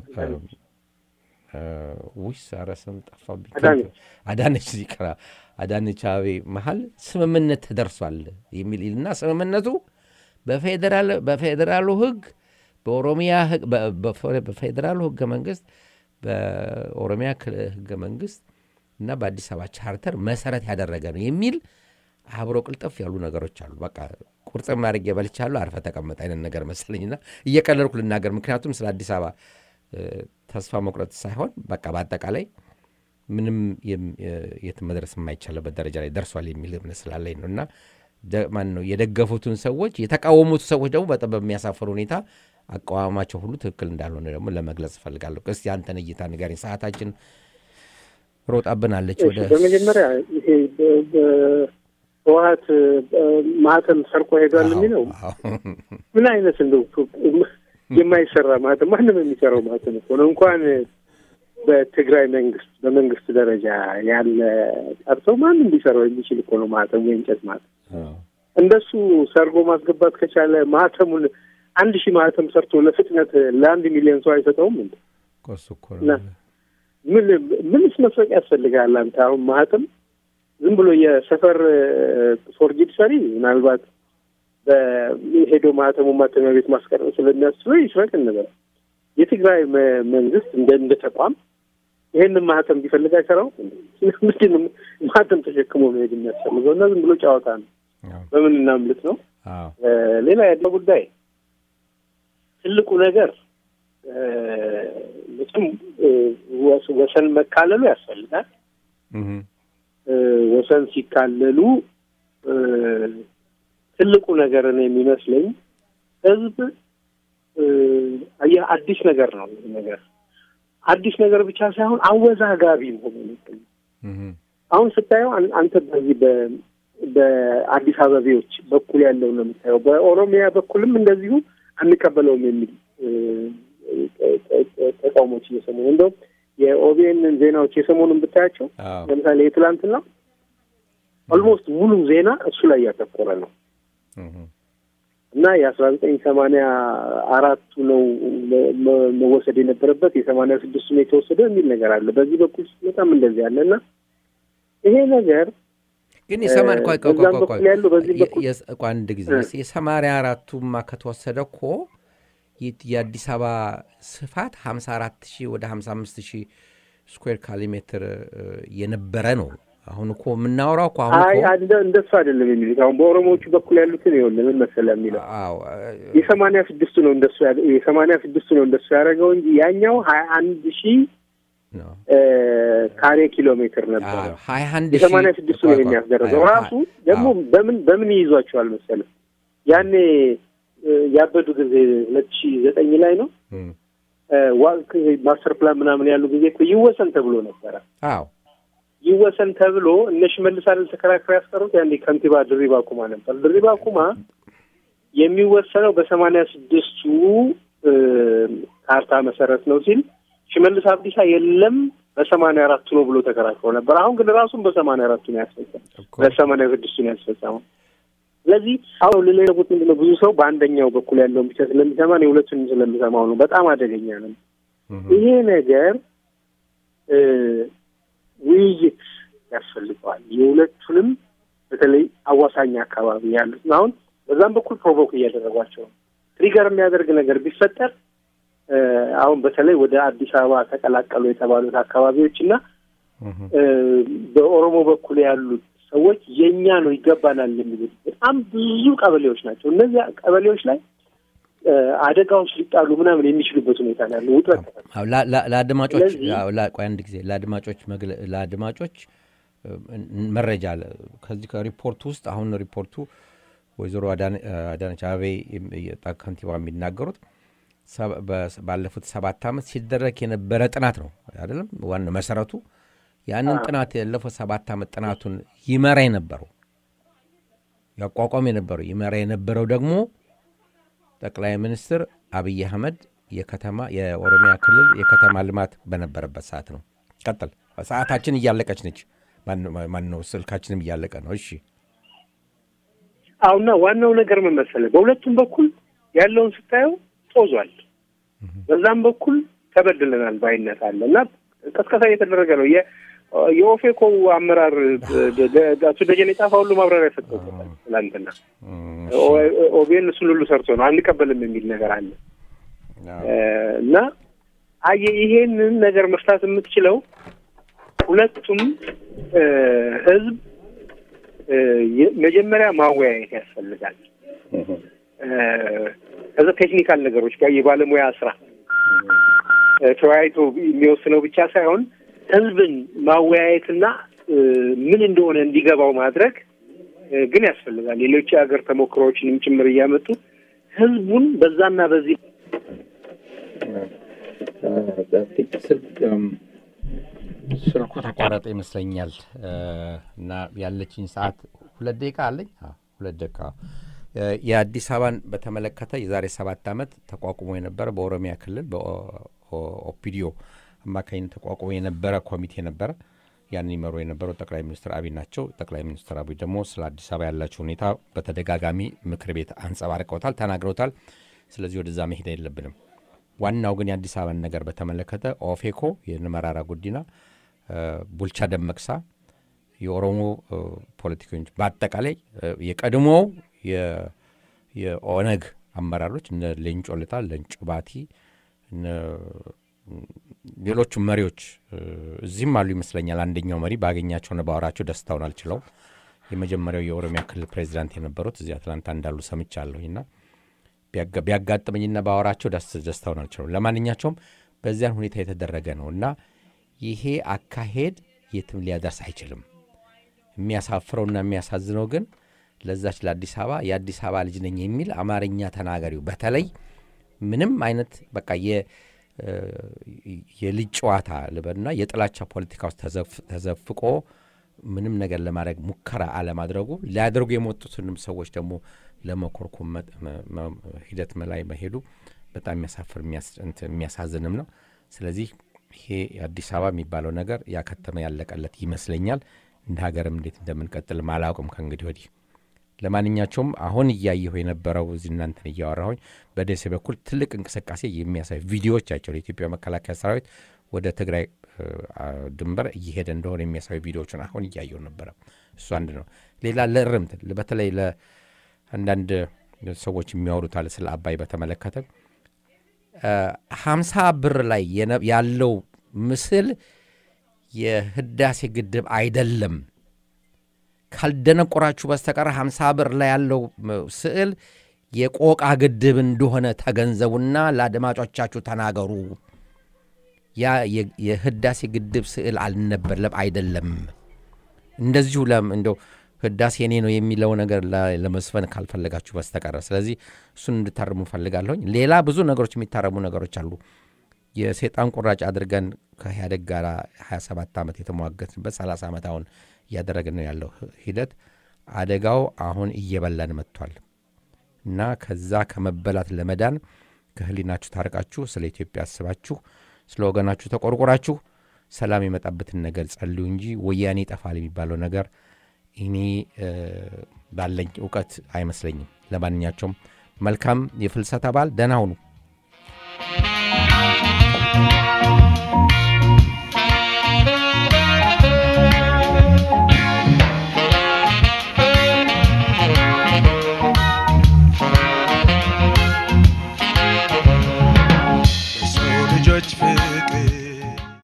ውሽ ኧረ ስም ጠፋብኝ። አዳነች ዚቅራ አዳነች አቤ መሀል ስምምነት ተደርሷል የሚል እና ስምምነቱ በፌዴራሉ ሕግ በኦሮሚያ በፌዴራሉ ሕገ መንግስት በኦሮሚያ ሕገ መንግስት እና በአዲስ አበባ ቻርተር መሰረት ያደረገ ነው የሚል አብሮ ቅልጠፍ ያሉ ነገሮች አሉ። በቃ ቁርጥም አድርጌ በልቻለሁ፣ አርፈ ተቀመጥ አይነት ነገር መሰለኝና እየቀለልኩ ልናገር። ምክንያቱም ስለ አዲስ አበባ ተስፋ መቁረጥ ሳይሆን በቃ በአጠቃላይ ምንም የት መድረስ የማይቻልበት ደረጃ ላይ ደርሷል የሚል እምነት ስላለኝ ነው እና ማን ነው የደገፉትን ሰዎች የተቃወሙት ሰዎች ደግሞ በጣም በሚያሳፍር ሁኔታ አቋማቸው ሁሉ ትክክል እንዳልሆነ ደግሞ ለመግለጽ እፈልጋለሁ። እስቲ አንተን እይታ ንገረኝ። ሰዓታችን ሮጣብናለች። ወደ በመጀመሪያ ይሄ ህወሀት ማህተም ሰርቆ ሄዷል የሚለው ምን አይነት እንደው የማይሰራ ማህተም ማንም የሚሰራው ማህተም እኮ ነው። እንኳን በትግራይ መንግስት በመንግስት ደረጃ ያለ ቀርቶ ማንም ሊሰራው የሚችል እኮ ነው ማህተሙ የእንጨት ማህተም። እንደሱ ሰርጎ ማስገባት ከቻለ ማህተሙን አንድ ሺህ ማህተም ሰርቶ ለፍጥነት ለአንድ ሚሊዮን ሰው አይሰጠውም እንዴ? ቆሱ እኮ እና ምን ምንስ መስረቅ ያስፈልጋል? አንተ አሁን ማህተም ዝም ብሎ የሰፈር ፎርጅድ ሰሪ ምናልባት በሄዶ ማህተሙ ማተሚያ ቤት ማስቀረጥ ስለሚያስችለው ይስረቅ እንበል። የትግራይ መ- መንግስት እንደ እንደ ተቋም ይሄንን ማህተም ቢፈልግ አይሰራው ምንድን ነው ማህተም ተሸክሞ መሄድ የሚያስፈልገው? እና ዝም ብሎ ጨዋታ ነው። አዎ በምን እናምልጥ ነው። አዎ እ፣ ሌላ ያለው ጉዳይ ትልቁ ነገር እ፣ መቼም እ፣ ወስ- ወሰን መካለሉ ያስፈልጋል። እህ እ፣ ወሰን ሲካለሉ እ፣ ትልቁ ነገር ነው የሚመስለኝ ህዝብ እ፣ አየህ አዲስ ነገር ነው ይህ ነገር አዲስ ነገር ብቻ ሳይሆን አወዛጋቢ መሆኑ ነው። እህ አሁን ስታየው አን- አንተ በዚህ በ- በአዲስ አበቤዎች በኩል ያለው ነው የምታየው። በኦሮሚያ በኩልም እንደዚሁ አንቀበለውም የሚል እ፣ ተ- ተ- ተ- ተቃውሞች እየሰሙ ነው። እንደውም የኦቢኤንን ዜናዎች የሰሞኑን ብታያቸው አዎ ለምሳሌ የትላንትና ኦልሞስት ሙሉ ዜና እሱ ላይ ያተኮረ ነው እህ እና የአስራ ዘጠኝ ሰማንያ አራቱ ነው መ- መ- መወሰድ የነበረበት የሰማንያ ስድስቱ ነው የተወሰደው የሚል ነገር አለ። በዚህ በኩል በጣም እንደዚህ አለ እና ይሄ ነገር ግን የሰማን ቆይ ቆይ ቆይ በዛም ቆይ ቆይ በኩል ያለው በዚህ የ- በኩል የስ- ቆይ አንድ ጊዜ እ። የሰማንያ አራቱማ ከተወሰደ እኮ የ- የአዲስ አበባ ስፋት 54 ሺህ ወደ 55 ሺህ ስኩዌር ካሊ ሜትር እ፣ የነበረ ነው። አሁን እኮ የምናወራው እኮ አሁን አይ እኮ እንደ እንደሱ አይደለም የሚሉት አሁን በኦሮሞዎቹ በኩል ያሉትን ይኸውልህ ምን መሰለህ የሚለው አዎ የሰማንያ ስድስቱ ነው እንደሱ ያደ- የሰማንያ ስድስቱ ነው እንደሱ ያደረገው እንጂ ያኛው ሀያ አንድ ሺህ ነው እ፣ ካሬ ኪሎ ሜትር ነበረ። ሀያ አንድ የሰማንያ ስድስቱ ነው የሚያስደረገው ራሱ ደግሞ በምን በምን ይይዟቸዋል መሰለህ ያኔ እ፣ ያበዱ ጊዜ ሁለት ሺህ ዘጠኝ ላይ ነው እ፣ ዋ- ማስተር ፕላን ምናምን ያሉ ጊዜ እኮ ይወሰን ተብሎ ነበረ አዎ ይወሰን ተብሎ እነ ሽመልስ አይደል ተከራክረው ያስቀሩት። ያኔ ከንቲባ ድሪባ ኩማ ነበር። ድሪባ ኩማ የሚወሰነው በሰማንያ ስድስቱ እ፣ ካርታ መሰረት ነው ሲል ሽመልስ አብዲሳ የለም በሰማንያ አራቱ ነው ብሎ ተከራክሮ ነበር። አሁን ግን ራሱን በሰማንያ አራቱ ነው ያስፈጸመው፣ እኮ በሰማንያ ስድስቱ ነው ያስፈጸመው። ስለዚህ አሁን ልለጉት ምንድን ነው ብዙ ሰው በአንደኛው በኩል ያለውን ብቻ ስለሚሰማ ነው የሁለቱንም ስለሚሰማው ነው። በጣም አደገኛ ነው እህ ይሄ ነገር እ፣ ውይይት ያስፈልገዋል። የሁለቱንም በተለይ አዋሳኝ አካባቢ ያሉት አሁን በዛም በኩል ፕሮቮክ እያደረጓቸው ነው። ትሪገር የሚያደርግ ነገር ቢፈጠር እ፣ አሁን በተለይ ወደ አዲስ አበባ ተቀላቀሉ የተባሉት አካባቢዎች እና እህ እ፣ በኦሮሞ በኩል ያሉት ሰዎች የእኛ ነው ይገባናል የሚሉት በጣም ብዙ ቀበሌዎች ናቸው። እነዚያ ቀበሌዎች ላይ እ፣ አደጋዎች ሊጣሉ ምናምን የሚችሉበት ሁኔታ ነው ያለው ውጥረት አዎ፣ ላ- ላ- ለአድማጮች ስለዚህ- አዎ፣ ላ- ቆይ አንድ ጊዜ ለአድማጮች መግለ- ለአድማጮች እ፣ መረጃ አለ። ከዚህ ከሪፖርቱ ውስጥ አሁን ሪፖርቱ ወይዘሮ አዳነ- አዳነች አቤቤ የም- የጣ- ከንቲባ የሚናገሩት ሰ- በ- ባለፉት ሰባት ዓመት ሲደረግ የነበረ ጥናት ነው አይደለም። ዋና መሰረቱ ያንን ጥናት ያለፈው ሰባት ዓመት ጥናቱን ይመራ የነበረው ያቋቋም የነበረው ይመራ የነበረው ደግሞ ጠቅላይ ሚኒስትር አብይ አህመድ የከተማ የኦሮሚያ ክልል የከተማ ልማት በነበረበት ሰዓት ነው። ቀጥል። ሰዓታችን እያለቀች ነች። ማን ነው? ስልካችንም እያለቀ ነው። እሺ አሁና ዋናው ነገር ምን መሰለህ፣ በሁለቱም በኩል ያለውን ስታየው ጦዟል። በዛም በኩል ተበድለናል ባይነት አለ እና ቀስቀሳ እየተደረገ ነው። የ- የኦፌኮ አመራር አቶ ደጀኔ ጣፋ ሁሉ ማብራሪያ ሰጥተውበታል ትላንትና። ኦቤን እሱን ሁሉ ሰርቶ ነው አንቀበልም የሚል ነገር አለ እና አየህ ይሄንን ነገር መፍታት የምትችለው ሁለቱም እ፣ ህዝብ እ፣ የ- መጀመሪያ ማወያየት ያስፈልጋል። እ፣ ከዛ ቴክኒካል ነገሮች ጋር የባለሙያ ስራ እ፣ ተወያይቶ የሚወስነው ብቻ ሳይሆን ህዝብን ማወያየትና እ፣ ምን እንደሆነ እንዲገባው ማድረግ እ፣ ግን ያስፈልጋል። ሌሎች የሀገር ተሞክሮዎችንም ጭምር እያመጡ ህዝቡን በዛና በዚህ ስልኩ ተቋረጠ ይመስለኛል እና ያለችኝ ሰዓት ሁለት ደቂቃ አለኝ። አዎ፣ ሁለት ደቂቃ እ፣ የአዲስ አበባን በተመለከተ የዛሬ ሰባት ዓመት ተቋቁሞ የነበረ በኦሮሚያ ክልል በኦፒዲዮ አማካኝነት ተቋቁሞ የነበረ ኮሚቴ ነበረ። ያንን ይመሩ የነበረው ጠቅላይ ሚኒስትር አብይ ናቸው። ጠቅላይ ሚኒስትር አብይ ደግሞ ስለ አዲስ አበባ ያላቸው ሁኔታ በተደጋጋሚ ምክር ቤት አንጸባርቀውታል፣ ተናግረውታል። ስለዚህ ወደዛ መሄድ የለብንም። ዋናው ግን የአዲስ አበባን ነገር በተመለከተ ኦፌኮ፣ የመራራ ጉዲና፣ ቡልቻ ደመቅሳ፣ የኦሮሞ ፖለቲከኞች በአጠቃላይ የቀድሞው የኦነግ አመራሮች እነ ሌንጮ ለታ፣ ሌንጮ ባቲ፣ ሌሎቹም መሪዎች እዚህም አሉ ይመስለኛል። አንደኛው መሪ ባገኛቸው ነው ባወራቸው ደስታውን አልችለውም። የመጀመሪያው የኦሮሚያ ክልል ፕሬዚዳንት የነበሩት እዚህ አትላንታ እንዳሉ ሰምቻለሁና ቢያጋጥመኝና ባወራቸው ደስታውን አልችለውም። ለማንኛቸውም በዚያን ሁኔታ የተደረገ ነው እና ይሄ አካሄድ የትም ሊያደርስ አይችልም። የሚያሳፍረውና የሚያሳዝነው ግን ለዛች ለአዲስ አበባ የአዲስ አበባ ልጅ ነኝ የሚል አማርኛ ተናጋሪው በተለይ ምንም አይነት በቃ የልጅ ጨዋታ ልበልና የጥላቻ ፖለቲካ ውስጥ ተዘፍቆ ምንም ነገር ለማድረግ ሙከራ አለማድረጉ ሊያደርጉ የመጡትንም ሰዎች ደግሞ ለመኮርኮም ሂደት ላይ መሄዱ በጣም የሚያሳፍር የሚያሳዝንም ነው። ስለዚህ ይሄ አዲስ አበባ የሚባለው ነገር ያከተመ ያለቀለት ይመስለኛል። እንደ ሀገርም እንዴት እንደምንቀጥል አላውቅም ከእንግዲህ ወዲህ። ለማንኛቸውም አሁን እያየሁ የነበረው እዚህ እናንተን እያወራሁኝ በደሴ በኩል ትልቅ እንቅስቃሴ የሚያሳይ ቪዲዮዎች ያቸው የኢትዮጵያ መከላከያ ሰራዊት ወደ ትግራይ ድንበር እየሄደ እንደሆነ የሚያሳዩ ቪዲዮዎችን አሁን እያየሁ ነበረ። እሱ አንድ ነው። ሌላ ለእርምት በተለይ ለአንዳንድ ሰዎች የሚያወሩታል ስለ አባይ በተመለከተ ሀምሳ ብር ላይ ያለው ምስል የህዳሴ ግድብ አይደለም። ካልደነቆራችሁ በስተቀር ሀምሳ ብር ላይ ያለው ስዕል የቆቃ ግድብ እንደሆነ ተገንዘቡና ለአድማጮቻችሁ ተናገሩ። ያ የህዳሴ ግድብ ስዕል አልነበለም፣ አይደለም። እንደዚሁ እንደው ህዳሴ እኔ ነው የሚለው ነገር ለመስፈን ካልፈለጋችሁ በስተቀረ ስለዚህ እሱን እንድታርሙ ፈልጋለሁኝ። ሌላ ብዙ ነገሮች የሚታረሙ ነገሮች አሉ። የሴጣን ቁራጭ አድርገን ከኢህአዴግ ጋር 27 ዓመት የተሟገትንበት 30 ዓመት አሁን እያደረግን ነው ያለው ሂደት አደጋው አሁን እየበላን መጥቷል እና ከዛ ከመበላት ለመዳን ከህሊናችሁ ታርቃችሁ ስለ ኢትዮጵያ አስባችሁ ስለ ወገናችሁ ተቆርቆራችሁ ሰላም የመጣበትን ነገር ጸልዩ እንጂ ወያኔ ይጠፋል የሚባለው ነገር እኔ ባለኝ እውቀት አይመስለኝም። ለማንኛቸውም መልካም የፍልሰታ በዓል፣ ደህና ሁኑ።